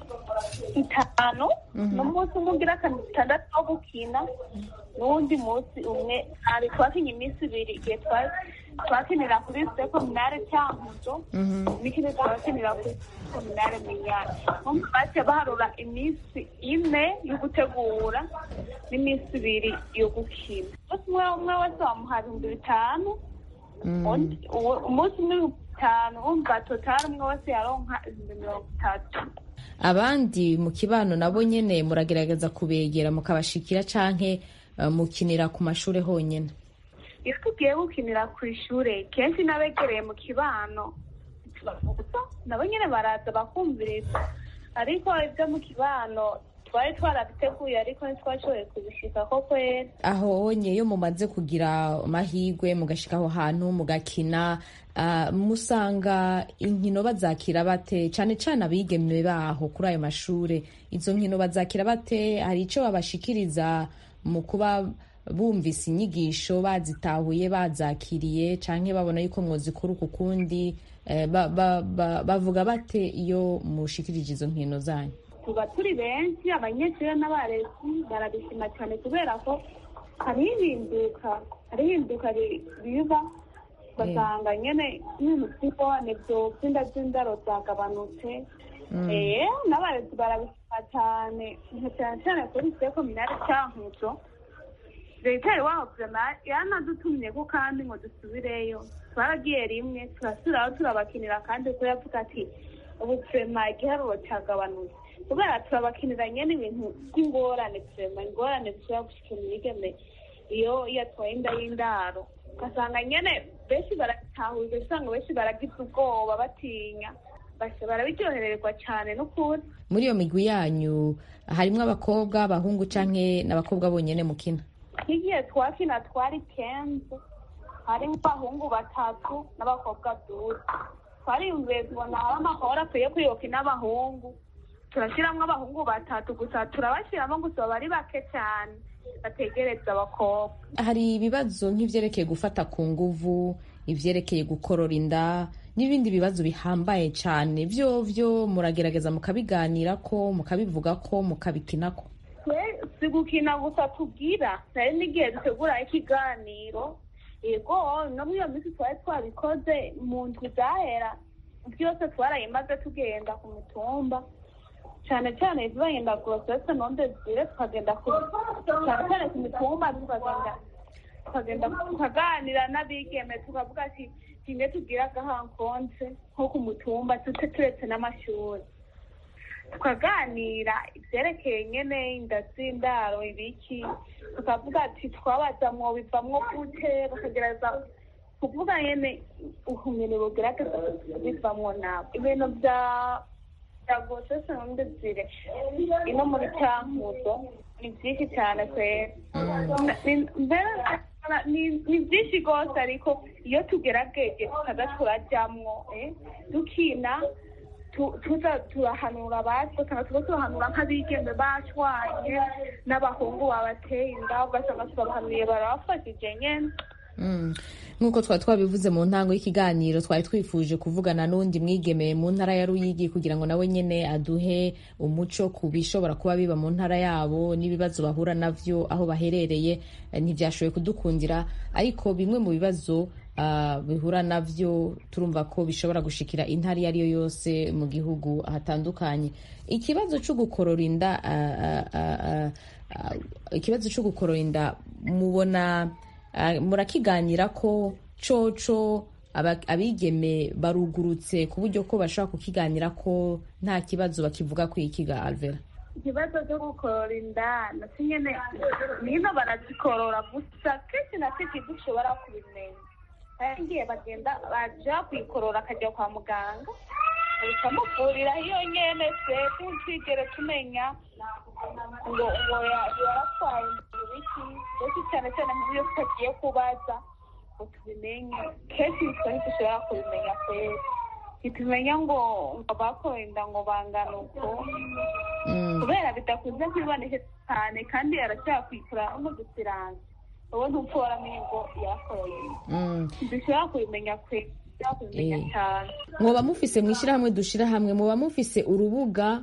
itanu n'umunsi umwe ugira gatandatu wo gukina n'uwundi munsi umwe ari twakinye iminsi ibiri igihe twa- twakinira kuri sekominare cyankuzo n'ikindi twakinira kuri sekominare minyari nkumva baciye baharura iminsi ine yo gutegura n'iminsi ibiri yo gukina umunsi umwe umwe wese wamuha ibihumbi bitanu undi- uwo- umunsi umwe ibihumbi bitanu wumva totari umwe wese yaronka ibihumbi mirongo itatu abandi mu kibano nabo nyene muragerageza kubegera mukabashikira canke eh, mukinira ku mashure honyene iyo tugiye gukinira ku ishure kenshi n'abegereye mu kibano tubavuza nabo nyene baraza bakumviriza ariko ibyo mu kibano twari twarabiteguye ariko ntitwashoboye kubishika ko kwera aho honye iyo mumaze kugira amahirwe mugashika aho hantu mugakina ah, musanga inkino bazakira bate cane cane abigeme baho kuri ayo mashure izo nkino bazakira bate hari ico babashikiriza mu kuba bumvise inyigisho bazitahuye bazakiriye canke babona yuko mwozikora uku kundi eh, ba- ba- ba- bavuga bate iyo mushikirije izo nkino zanyu tuba turi benshi abanyeshuri n'abarezi barabishima cyane kubera ko hariho ihinduka hariho ihinduka ri- riba ugasanga nyene ibintu by'ingorane by'inda by'indaro byagabanutse Mm. eh n'abarezi barabishima cyane nka cyane cyane kuri sekominari cyankuzo leta iwabo vrema yanadutumye ko kandi ngo dusubireyo twaragiye rimwe turasubiraho turabakinira kandi ko yavuga ati ubu vrema igiharuro cyagabanutse kubera turabakinira nyene ibintu by'ingorane vrema ingorane zishobora gushikira imigeme iyo yatwaye inda y'indaro ugasanga nyene benshi baratahuza usanga benshi baragize ubwoba batinya basi barabiryohererwa cyane n'ukuri muri iyo migwi yanyu harimwo abakobwa abahungu canke n'abakobwa bonyene mukina nk'igihe twakina twari kenzo harimo abahungu batatu n'abakobwa duze twariyumviye tubona hari amahoro akwiye kuyoka n'abahungu turashyiramo abahungu batatu gusa turabashyiramo gusa baba ari bake cyane bategereza abakobwa hari ibibazo nk'ivyerekeye gufata ku nguvu ivyerekeye gukorora inda n'ibindi bibazo bihambaye cane vyo vyo muragerageza mukabiganirako mukabivugako mukabikinako twe si gukina gusa tubwira hari n'igihe dutegura ikiganiro yego no muri iyo minsi twari twabikoze mu ndwi zahera byose twarayimaze tugenda ku mitumba cyane cyane ibibanye na gorosese nonde zire tukagenda ku cyane cyane ku mitumba tukagenda tukagenda tukaganira n'abigeme tukavuga ati kimwe tubwira agahankonse nko ku mutumba tute turetse n'amashuri tukaganira ibyerekeye nyene inda z'indaro ibiki tukavuga ati twabaza mwo bivamwo gute bakagereza kuvuga nyene ubumenyi bugerageza bivamwo nabo ibintu bya bya gosese nonde zire ino muri cyankuzo ni byinshi cyane kwera Ni- mbere ni- ni byinshi rwose ariko iyo tugerageje tukaza turajyamwo eh, dukina tuza turahanura abandi ugasanga tuba turahanura nk'abigeme bashwanye n'abahungu babateye inda ugasanga turabahanuye barabafashije nyene nk'uko twari twabivuze mu ntango y'ikiganiro twari twifuje kuvugana n'undi mwigeme mu ntara ya ruyigi kugira ngo nawe nyine aduhe umuco ku bishobora kuba biba mu ntara yabo n'ibibazo bahura navyo aho baherereye ntibyashoboye kudukundira ariko bimwe mu bibazo bihura navyo turumva ko bishobora gushikira intara iyo ari yo yose mu gihugu hatandukanye ikibazo cyo gukorora inda ikibazo cyo gukorora inda mubona murakiganira ko coco abigeme barugurutse ku buryo ko bashobora kukiganira ko nta kibazo bakivuga ku ikiga alvera ikibazo cyo gukorora inda nasi nyene nino barazikorora gusa kenshi na kenshi dushobora kubimenya ngiye bagenda baja kuyikorora akajya kwa muganga ukamuvurira iyo nyene se ntitwigere tumenya ngo ngo yaratwaye ibiki mbese cyane cyane nk'iyo tutagiye kubaza ngo tubimenye kenshi bitwa ntidushobora kubimenya kwera ntitumenya ngo ngo bakoye inda ngo bangana uko kubera bidakunze kwiboneka cyane kandi arashobora kwikorera nk'udusiranga wowe ntupfa waramenye ngo yakoye ntidushobora kubimenya kwera mwoba mufise mu ishyirahamwe dushyira hamwe mwoba mufise urubuga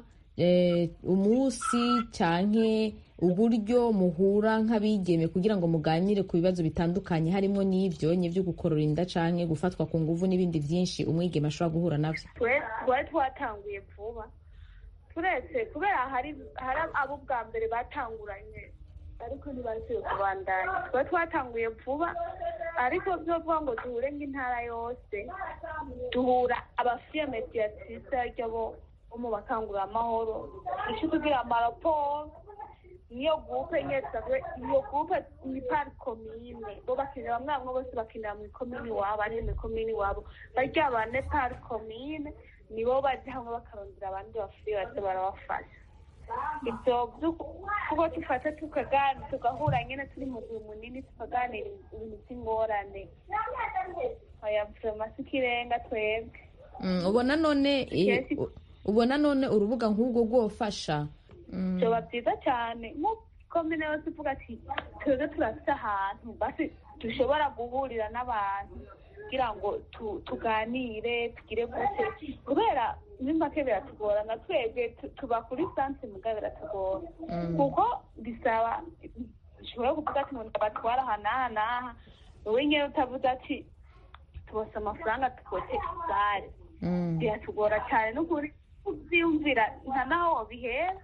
umunsi cyane uburyo muhura nk'abigeme kugira ngo muganire ku bibazo bitandukanye harimo n'ibyo byo gukorora inda cyane gufatwa ku nguvu n'ibindi byinshi umwigeme ashobora guhura nabyo twari twatanguye vuba turetse kubera hari abo bwa mbere batanguranye ariko ntibasubiye kubandanya twari twatanguye vuba ariko byo vuga ngo duhure nk'intara yose duhura abafiye mediatrice aryo bo mu bakanguramahoro icyo tugira amaraporo niyo gupe nyesabwe iyo gupe ni pari komine bo bakinira bamwe bose bakinira mu ikomini wabo ari mu ikomini wabo barya bane pari komine nibo bajya hamwe bakarondera abandi bafiye baze barabafasha ibyo kuko dufata tukaganira tugahura nyine turi mu gihe munini tukaganira ibintu by'ingorane ayavurema si ikirenga twebwe ubona none ubona none urubuga nk'ubwo rwofasha byoba byiza cyane nk'ukomine yose ivuga ati twebwe turafite ahantu basi dushobora guhurira n'abantu kugira ngo tuganire tugire gute kubera muri make biratugorana twebwe tuba kuri sanse muga biratugora kuko bisaba ushobora kuvuga ati ngo batwara aha n'aha n'aha wowe nyine utavuze ati tubose amafaranga tukote igare biratugora cyane n'ukuri kubyiyumvira nta naho wabihera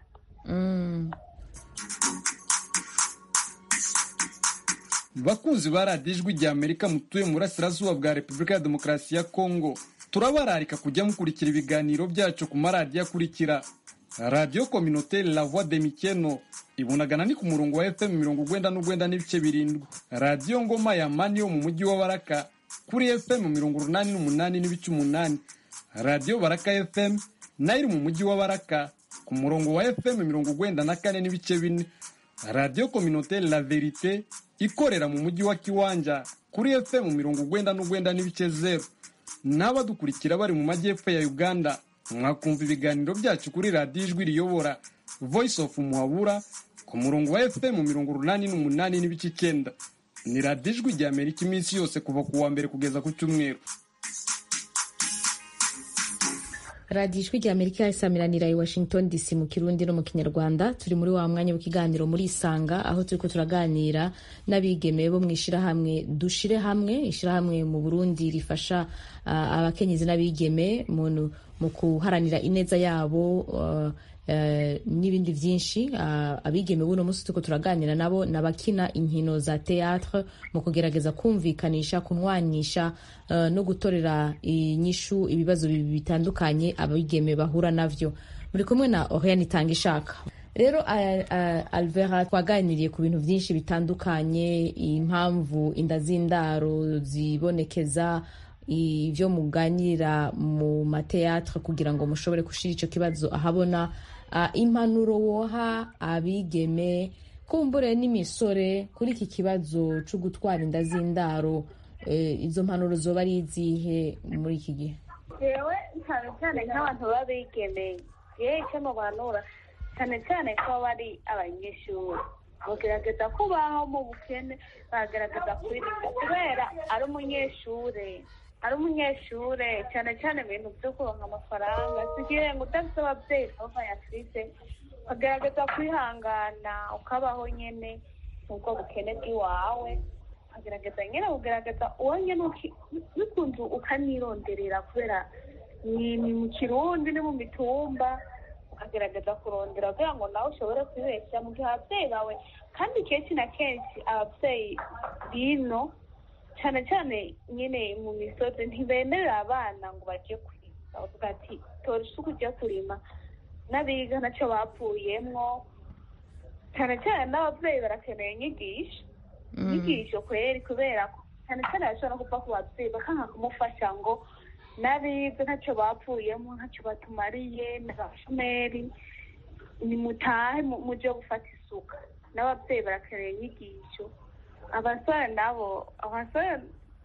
bakunzi ba radiyo ijwi rya amerika mutuye mu burasirazuba bwa repubulika ya demokarasi ya kongo turabararika kujya mukurikira ibiganiro byacu ku maradiyo akurikira radiyo kominoteri la voix de mikeno ibunagana ni ku murongo wa fm mirongo ugwenda n'ugwenda n'ibice birindwi radiyo ngoma ya mani yo mu mujyi wa baraka kuri fm mirongo urunani n'umunani n'ibice umunani radiyo baraka fm nayo iri mu mujyi wa baraka ku murongo wa fm mirongo ugwenda na kane n'ibice bine radiyo kominoteri la verite ikorera mu mujyi wa kiwanja kuri fm mirongo ugwenda n'ugwenda n'ibice zeru n'abadukurikira bari mu majyepfo ya uganda mwakumva ibiganiro byacu kuri radiyo ijwi riyobora voice of muhabura ku murongo wa fm mirongo urunani n'umunani n'ibice icyenda ni radiyo ijwi rya amerika iminsi yose kuva ku wa mbere kugeza ku cyumweru radiyo ijwi rya amerika isamiranira i washington dc mu kirundi no mu kinyarwanda turi muri wa mwanya w'ikiganiro muri isanga aho turi ko turaganira n'abigeme bo mu ishyirahamwe dushire hamwe ishyirahamwe mu burundi rifasha uh, abakenyezi n'abigeme mu kuharanira ineza yabo uh, Uh, n'ibindi byinshi uh, abigeme buno munsi turiko turaganira nabo n'abakina inkino za théâtre mu kugerageza kumvikanisha kunwanisha uh, no gutorera inyishu ibibazo bitandukanye abigeme bahura navyo muri kumwe na Oriane Itangishaka rero Alvera twaganiriye ku bintu byinshi bitandukanye impamvu inda z'indaro zibonekeza ibyo muganira mu mateatre kugira ngo mushobore gushira icyo kibazo ahabona impanuro woha abigeme kumbure n'imisore kuri iki kibazo cyo gutwara inda z'indaro izo mpanuro zoba ari izihe muri iki gihe jewe cyane cyane nk'abantu baba bigemeye yewe icyo mubanura cyane cyane ko baba ari abanyeshuri bagerageza kubaho mu bukene bagerageza kwirinda kubera ari umunyeshure ari umunyeshure cyane cyane ibintu byo kuronka amafaranga sigiye ngo udafite ababyeyi nabo bayafise ukagerageza kwihangana ukabaho nyene ubwo bukene bw'iwawe ukagerageza nyine kugerageza uwo nyine uki- bikunze ukanironderera kubera ni ni mu kirundi ni mu mitumba ukagerageza kurondera kugira ngo nawe ushobore kwibeshya mu gihe ababyeyi bawe kandi kenshi na kenshi ababyeyi bino cyane cyane nyine mu misozi ntibemerera abana ngo bajye kurima bavuga ati tora isuku ujye kurima n'abiga ntacyo bapfuyemwo cyane cyane n'ababyeyi barakeneye inyigisho inyigisho kweri kubera ko cyane cyane bashobora no kuva ku babyeyi bakanga kumufasha ngo n'abiga ntacyo bapfuyemo ntacyo batumariye n'abashomeri nimutahe mu- muje gufata isuka n'ababyeyi barakeneye inyigisho abasore nabo abasore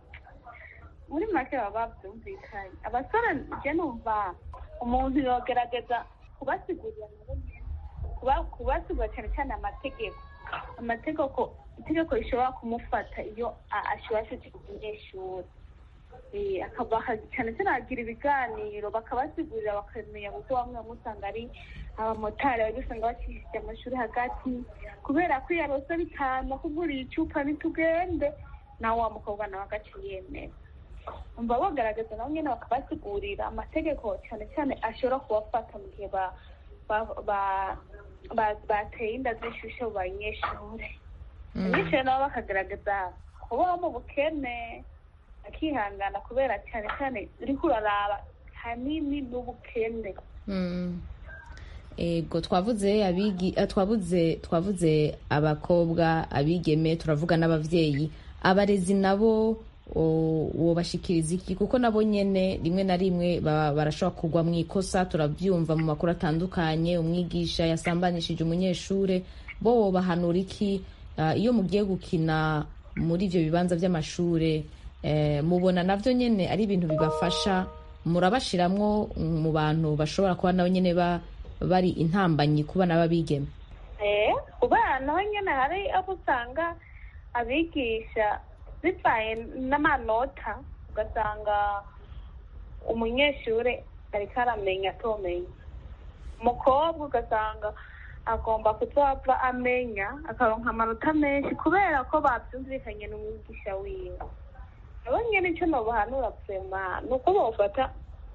muri make baba babyumvikanye abasore njye numva umuntu yogerageza kubasigurira nabo nyene kuba- kubasigurira cyane cyane amategeko amategeko itegeko rishobora kumufata iyo a- ashubashije umunyeshuri Eh, akabaha cyane cyane agira ibiganiro bakabasigurira bakamenya kuko bamwe bamwe usanga ari abamotari bajya usanga bakishije amashuri hagati kubera ko iyo arose bitanu akuguriye icupa nitugende nawe wa mukobwa nawe agaca yemera umva bagaragaza nabo nyine bakabasigurira amategeko cyane cyane ashobora kubafata mu gihe ba- ba- ba- ba- bateye inda zishushe mu banyeshuri abanyeshuri nabo bakagaragaza kubaho mu bukene akihangana kubera cyane cyane uriko uraraba hanini n'ubukene Mm. ego twavuze abigi eh, twavuze twavuze abakobwa abigeme turavuga n'abavyeyi abarezi nabo o- wobashikiriza iki kuko nabo nyene rimwe na rimwe ba- barashobora kugwa mu ikosa turabyumva mu makuru atandukanye umwigisha yasambanishije umunyeshure bo wobahanura iki Ah, iyo mugiye gukina muri ivyo bibanza vy'amashure eh, mubona navyo nyene ari ibintu bibafasha murabashiramwo mu bantu bashobora kuba nabo nyene ba- bari intambanyi ku bana b'abigeme Eh, ku bana ho nyine hari abo usanga abigisha bivaye n'amanota ugasanga umunyeshuri ariko aramenya atomenya umukobwa ugasanga agomba kuzava amenya akaronka amanota menshi kubera ko babyumvikanye n'umwigisha wiwe abo nyine icyo nobahanura vema ni uko bofata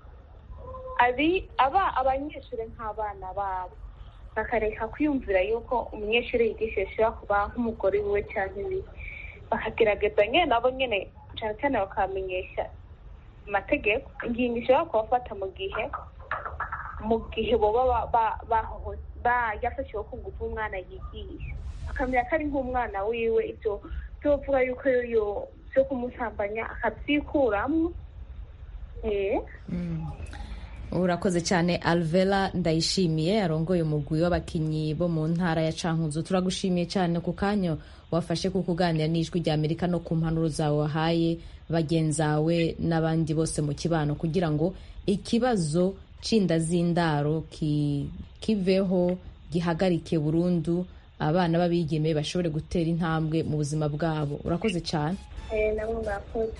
abi aba abanyeshuri nk'abana babo bakareka kwiyumvira yuko umunyeshuri yigisha ashobora kuba nk'umugore wiwe cyangwa ibiki bakagerageza nyine nabo nyine cyane cyane bakamenyesha amategeko ingingo ishobora kubafata mu gihe mu gihe boba ba- ba- bahoho- ba- yafashiwe ku ngufu umwana yigisha akamenya ko ari nk'umwana wiwe ibyo byovuga yuko yo byo kumusambanya akabyikuramo eh urakoze cyane alvera ndayishimiye arongoye umugwi w'abakinnyi bo mu ntara ya cankuzo turagushimiye cyane ku kanya wafashe ku kuganira n'ijwi rya amerika no ku mpanuro zawe wahaye bagenzawe n'abandi bose mu kibano kugira ngo ikibazo c'inda z'indaro ki- kiveho gihagarike burundu abana b'abigeme bashobore gutera intambwe mu buzima bwabo urakoze cyane eh namwe murakoze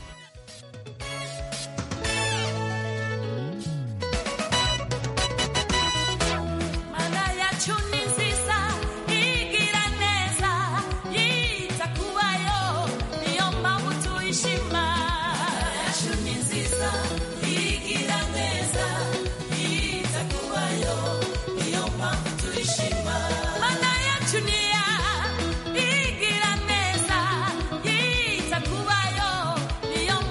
Mana yacu ni nziza igira neza yita kubayo niyo mpamvu tuyishima yacu ni nziza igira neza yita kubayo niyo mpamvu tuyishima Mana yacu ni ya igira neza yita kubayo niyo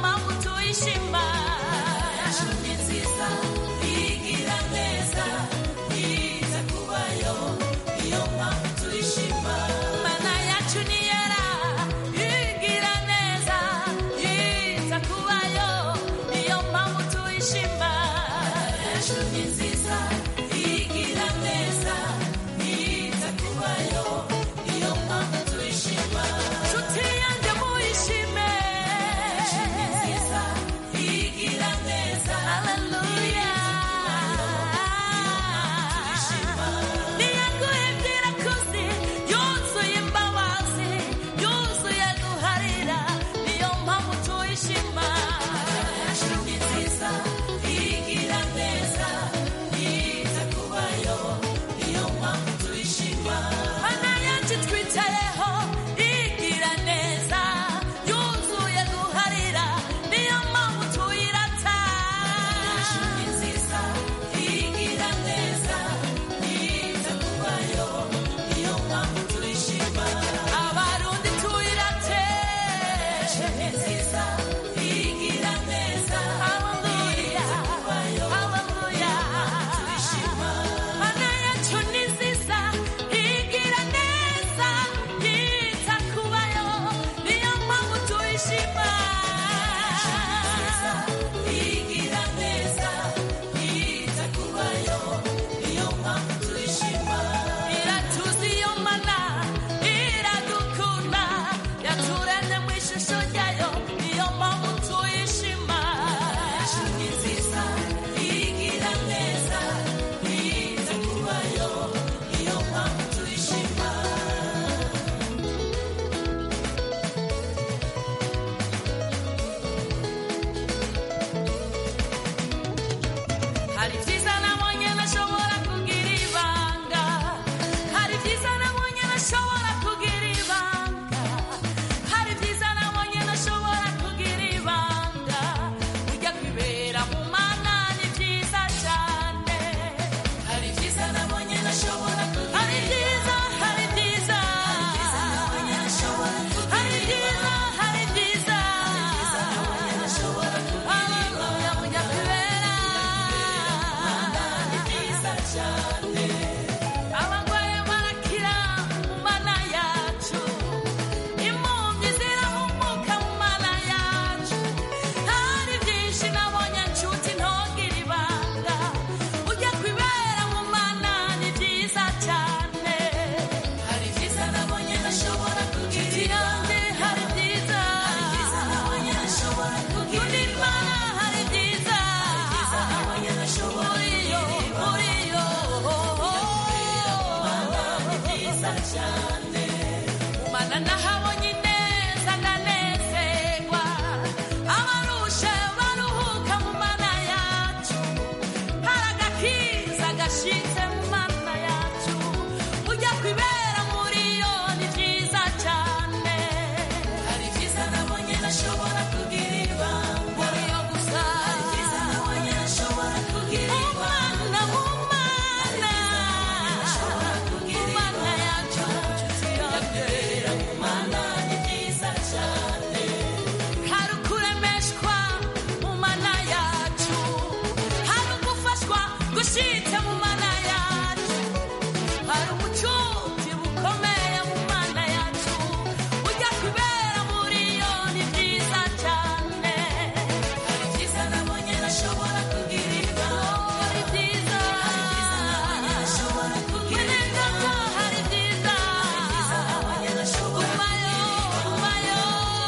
nahabonye ineza ndanezerwa abarushe baruhuka mu mana yacu hari agakiza gashitse mu mana yacu ujya kwibera muri yo ni byiza cyane hari byiza nabonye nashobora kugira ibanga muri yo gusa hari byiza nabonye nashobora kugira ibanga mu mana mu mana yacu yakwibera mu mana ni byiza cyane hari ukuremeshwa mu mana yacu hari ugufashwa gushitse mu mana yacu hari ubucuti bukomeye mu mana yacu ujya kwibera muri yo ni byiza cyane hari byiza nabonye nashobora kugira ibanga hari byiza hari byiza nabonye nashobora kugira ibanga hari byiza nabonye nashobora kubayo kubayo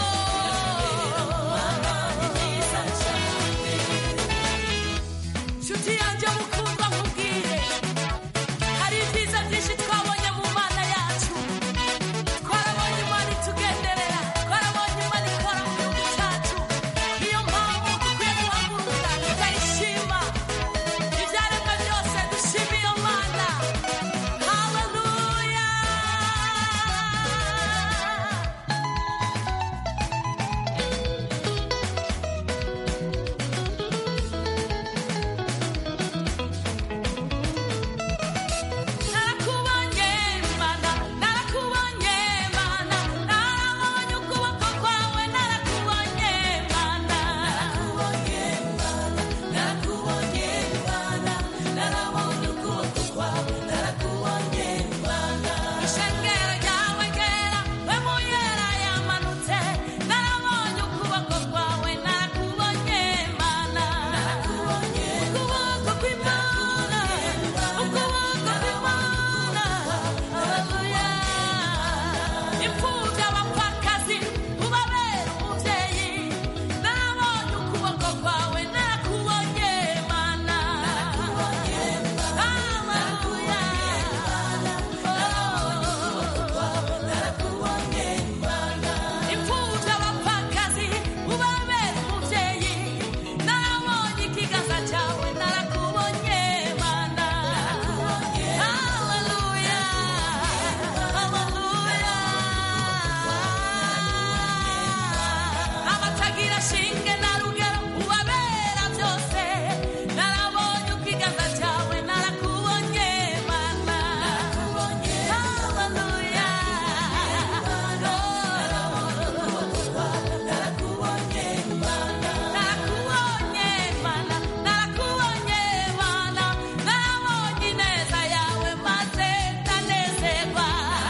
ni byiza cyane nshuti yanjye mukundwa nkubwire hari ibyiza byinshi twabonye mu mana yacu twarabonye imana itugenderera twarabonye imana ikora mu gihugu cyacu niyo mpamvu dukwiye guhaguruka tukayishima ibyaremwe byose dushima iyo mana haleluya narakubonye mana narakubonye mana narabonye ukuboko kwawe narakubonye mana narakubonye mana narakubonye mana narabonye ukuboko kwawe narakubonye mana ishengero ryawe ryera we muyera yamanutse narabonye ukuboko kwawe narakubonye mana narakubonye ukuboko kw'imana ukuboko kw'imana haleluya imfubyi abapfakazi ubabera umubyeyi narabonye ukuboko kwawe narakubonye mana haleluya imfubyi abapfakazi ubabera umubyeyi narabonye ikiganza cyawe narakubonye mana haleluya haleluya abatagira shinge na rugero ubabera byose narabonye ikiganza cyawe narakubonye mana haleluya narakubonye mana narakubonye mana narabonye ineza yawe maze ndanezerwa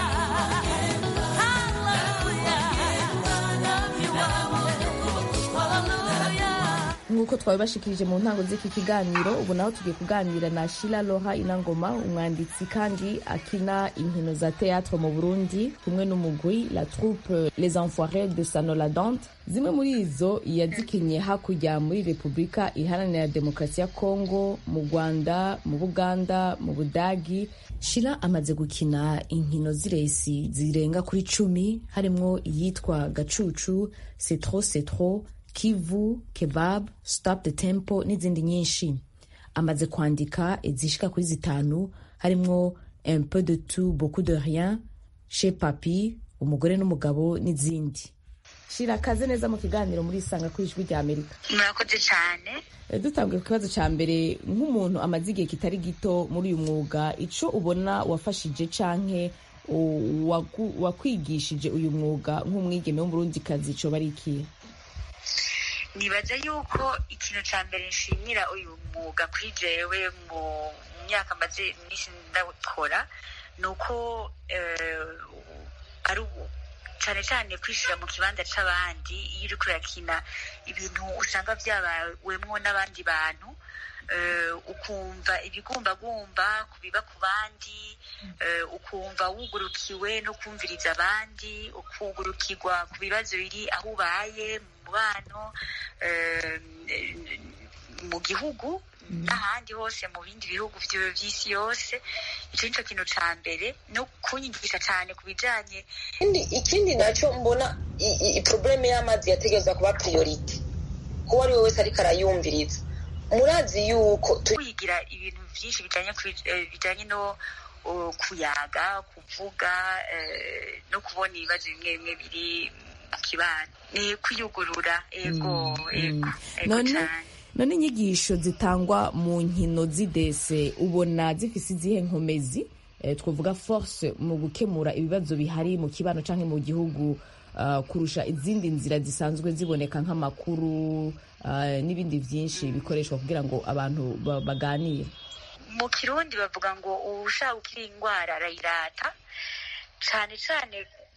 nk'uko twabibashikirije mu ntango z'iki kiganiro ubu naho tugiye kuganira na shira loha inangoma umwanditsi kandi akina inkino za teatre mu burundi kumwe n'umugwi la troupe les enfoirés de sanoladante zimwe muri izo yazikinye hakurya muri repubulika iharanira demokarasi ya kongo mu rwanda mu buganda mu budagi shira amaze gukina inkino z'iresi zirenga kuri cumi harimwo iyitwa gacucu setro setro kivu kebab stop the tempo n'izindi nyinshi amaze kwandika izishika kuri zitanu harimwo un peu de tout beaucoup de rien chez papi umugore n'umugabo n'izindi shira akaze neza mu kiganiro muri isanga ku ijwi rya amerika murakoze cyane Eh, dutanguye ku kibazo cya mbere nk'umuntu amaze igihe kitari gito muri uyu mwuga ico ubona wafashije canke u- waku- wakwigishije uyu mwuga nk'umwigeme w'umurundikazi coba ari ikihe nibaza yuko ikintu cya mbere nshimira uyu mwuga kuri jewe mu myaka maze iminsi ndawukora ni uko eh, ari ubu- cyane cyane kwishyira mu kibanza cy'abandi iyo uri kurakina ibintu usanga byabawemwo n'abandi bantu eh, ukumva ibigumbagumba ku biba ku bandi eh, ukumva wugurukiwe no kumviriza abandi ukugurukirwa ku bibazo biri aho ubaye mu mubano eh, mu gihugu n'ahandi hose mu bindi bihugu vyo- vy'isi yose ico nico kintu ca mbere no kunyigisha cane ku bijanye ikindi ikindi nacyo mbona i- i- i- probleme y'amazi yategereza kuba priorite uwo ari we wese ariko arayumviriza murazi yuko turi kwigira ibintu vyinshi bijanye kuri- eh, bijanye no uh, kuyaga kuvuga eh, no kubona ibibazo bimwe bimwe biri mu kibano ni kwiyugurura ego ego ego none cane none inyigisho zitangwa mu nkino z'idese ubona zifise izihe nkomezi eh, twavuga force mu gukemura ibibazo bihari mu kibano canke mu gihugu ah, kurusha izindi nzira zisanzwe ziboneka nk'amakuru ah, n'ibindi vyinshi bikoreshwa kugira ngo abantu ba- baganire mu kirundi bavuga ngo uwushaka gukira indwara arayirata cane cane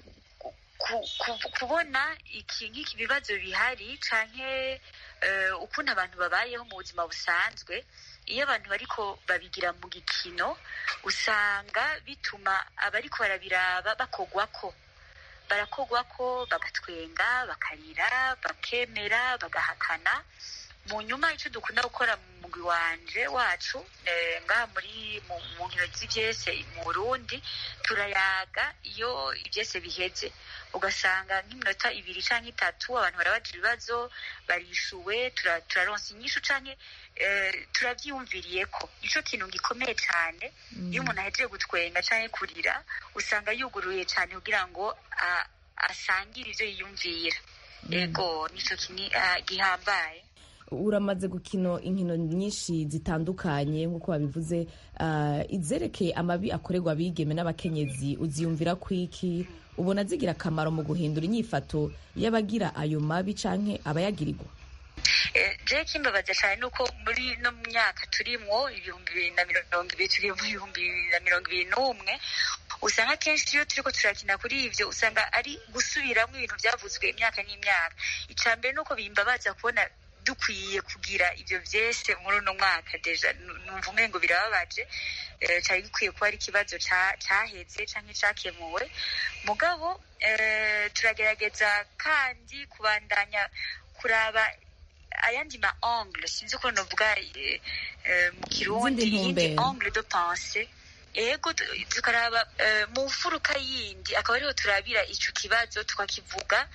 ku- ku- kubona iki nk'iki bibazo bihari canke eh, ukuntu abantu babayeho mu buzima busanzwe iyo abantu bariko babigira mu gikino usanga bituma abariko barabiraba bakogwako barakogwako bagatwenga bakarira bakemera bagahakana mu nyuma icyo dukunda gukora mu mugwi wanje wacu eh, ngaha muri mu mu nkino z'ivyese mu burundi turayaga iyo ivyese biheze ugasanga nk'iminota ibiri canke itatu abantu barabaza ibibazo barishuwe tura- turaronsa inyishu canke eh, turavyiyumviriyeko nico kintu gikomeye cane iyo umuntu ahejeje gutwenga canke kurira usanga yuguruye cane kugira ngo a- asangire ivyo yiyumvira ego nico kini ah, gihambaye uramaze gukina inkino nyinshi zitandukanye nk'uko babivuze ah, izerekeye amabi akorerwa abigeme n'abakenyezi uziyumvira kwiki ubona zigira akamaro mu guhindura inyifato y'abagira ayo mabi canke abayagirirwa Eh, je kimbabaza cyane nuko muri no mu myaka turimwo ibihumbi bibiri na mirongo ibiri turi mu bihumbi bibiri na mirongo ibiri n'umwe usanga kenshi iyo turiko turakina kuri ivyo usanga ari gusubiramwo ibintu vyavuzwe imyaka n'imyaka ica mbere nuko bimbabaza kubona dukwiye kugira ivyo vyese muri uno mwaka deja Nu- numva umengo birababaje eh, cari gikwiye kuba ari ikibazo ca- caheze canke cakemuwe mugabo eh, turagerageza kandi kubandanya kuraba ayandi ma angle sinzi uko novuga eh, eh, mu kirundi Izindi iyindi ntumbero. angle de pensée ego tu- tukaraba eh, mu mfuruka yindi akaba ariho turabira ico kibazo tukakivuga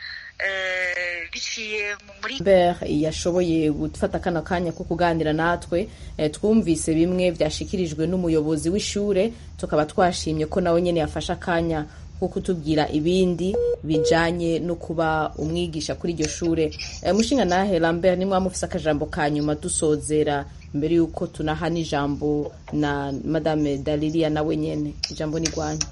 eh, biciye mu- muri Lambert yashoboye gufata kano kanya ko kuganira natwe eh, twumvise bimwe byashikirijwe n'umuyobozi w'ishure tukaba twashimye ko nawe nyene yafashe akanya ko kutubwira ibindi bijanye no kuba umwigisha kuri iryo shure eh, mushinga nahe Lambert nimwe mufise akajambo ka nyuma dusozera mbere yuko tunaha n'ijambo na madame Dalilia nawe nyene ijambo ni rwanyu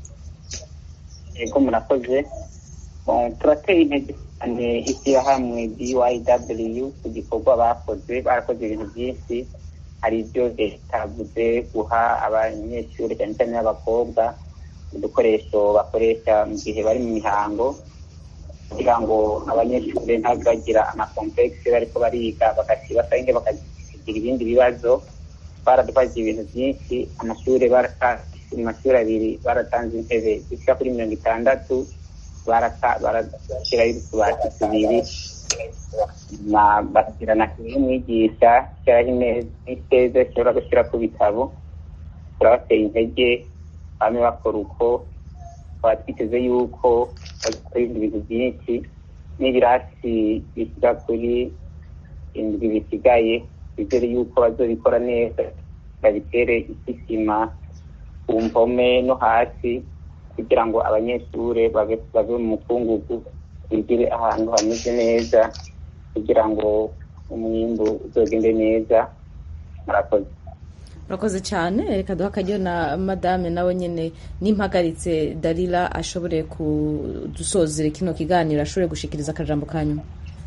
yego murakoze Bon, turateye intege cyane ishyirahamwe byw ku gikorwa bakoze barakoze ibintu byinshi hari ibyo leta yavuze guha abanyeshuri cyane cyane n'abakobwa udukoresho bakoresha mu gihe bari mu mihango kugira ngo abanyeshuri ntabwo bagira amakomplekisi bariko bariga bagasiba canke bakagira ibindi bibazo baradufashije ibintu byinshi amashuri baratanze mu mashuri abiri baratanze intebe zishika kuri mirongo itandatu barata- barashyiraho utubati tubiri na- bashyira na kure y'umwigisha shyiraho imeza n'iteza ishobora gushyira ku bitabo turabateye intege bamwe bakora uko tukaba twiteze yuko bazakora ibindi bintu byinshi n'ibirasi bishyira kuri indwi bisigaye bizere yuko bazobikora neza babitere isima ku mpome no hasi kugira ngo abanyeshuri babe babe mu mukungugu bigire ahantu hameze neza kugira ngo umwimbu uzogende neza murakoze murakoze cyane reka duha akaryo na madame nawe nyine n'impagaritse darira ashobore kudusozera kino kiganiro ashobore gushikiriza akajambo ka nyuma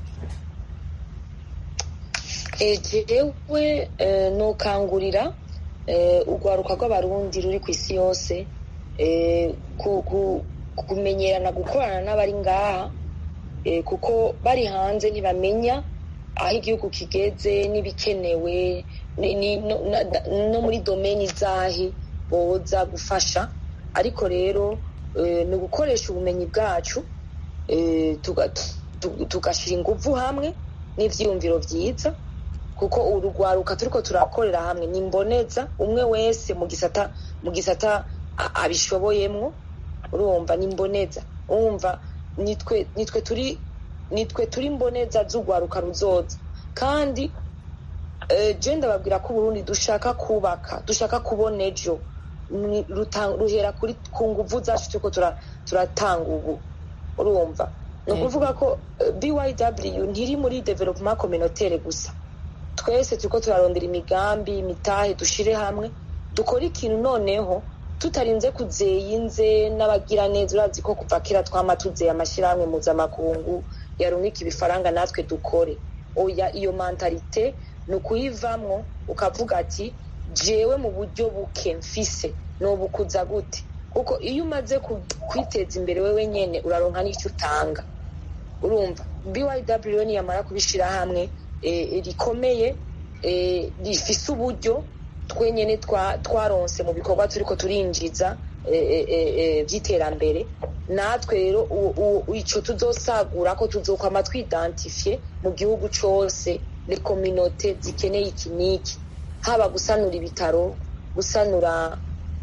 jewe nukangurira urwaruka rw'abarundi ruri ku isi yose kumenyerana gukorana n'abari ngaha kuko bari hanze ntibamenya aho igihugu kigeze n'ibikenewe no muri domeni zahi boza gufasha ariko rero ni ugukoresha ubumenyi bwacu tugashyira ingufu hamwe n'ibyiyumviro byiza kuko urugwaruka turiko turakorera hamwe ni mboneza umwe wese mu gisata mu gisata a- abishoboyemwo urumva ni mboneza urumva nitwe nitwe turi nitwe turi mboneza z'urwaruka ruzoza kandi eh, je ndababwira ko uburundi dushaka kubaka dushaka kubona ejo Ni- ruta- ruhera kuri ku nguvu zacu turiko tura- turatanga ubu urumva ni ukuvuga ko eh, byw ntiri muri development communautaire gusa twese turiko turarondera imigambi imitahe dushire hamwe dukore ikintu noneho tutarinze kuzeyinze n'abagira neza urazi ko kuva kera twama tuzeye amashyirahamwe mpuzamakungu yarumika ibifaranga natwe dukore oya iyo mentalite ni ukuyivamwo ukavuga ati jewe mu buryo buke mfise nobukuza gute kuko iyo umaze ku- kwiteza imbere wewe nyene uraronka n'icyo utanga urumva byw niyamara kubishyira hamwe eh, rikomeye eh, rifise uburyo twenyene twa- twaronse mu bikorwa turiko turinjiza eh, eh, eh, eh, vy'iterambere natwe rero u- u- ico tuzosagura ko tuzokwama twidantifiye mu gihugu cose le communauté zikeneye iki n'iki haba gusanura ibitaro gusanura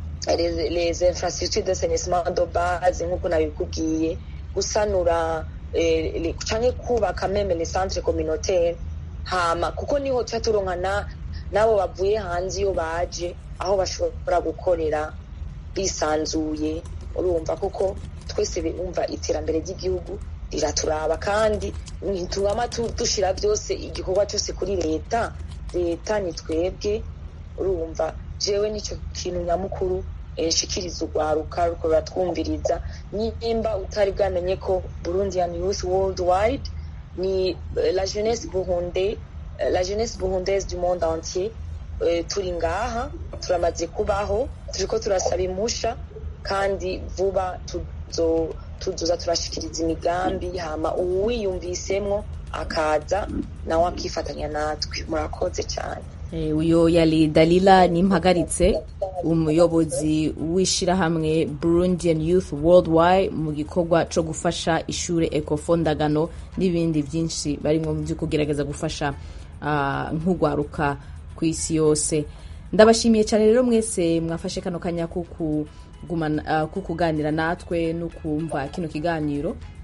les, les infrastructures d'assainissement de base nk'uko nabikubwiye gusanura eh, le- canke kubaka meme les centres communautaires hama kuko niho tuba turonka na- n'abo bavuye hanze iyo baje aho bashobora gukorera bisanzuye urumva kuko twese bumva iterambere ry'igihugu riraturaba kandi ntitubama tu- dushira byose igikorwa cyose kuri leta leta ni twebwe urumva jewe nicyo kintu nyamukuru eh, nshikiriza urwaruka ruko ruratwumviriza nimba utari bwamenye ko burundian youth worldwide ni eh, la jeunesse burunde eh, la jeunesse burundaise du monde entier Eh, turi ngaha turamaze kubaho turiko turasaba impusha kandi vuba tuzo tuzoza turashikiriza imigambi hama uwiyumvisemwo akaza nawe akifatanya natwe murakoze cyane Eh, uyo yari dalila nimpagaritse umuyobozi w'ishirahamwe burundian youth worldwide mu gikorwa co gufasha ishure ekofondagano n'ibindi byinshi barimwo mu byo kugerageza gufasha ah, nk'urwaruka ku isi yose ndabashimiye cyane rero mwese mwafashe kano kanya ko kugumana- ah, ko kuganira natwe no kumva kino kiganiro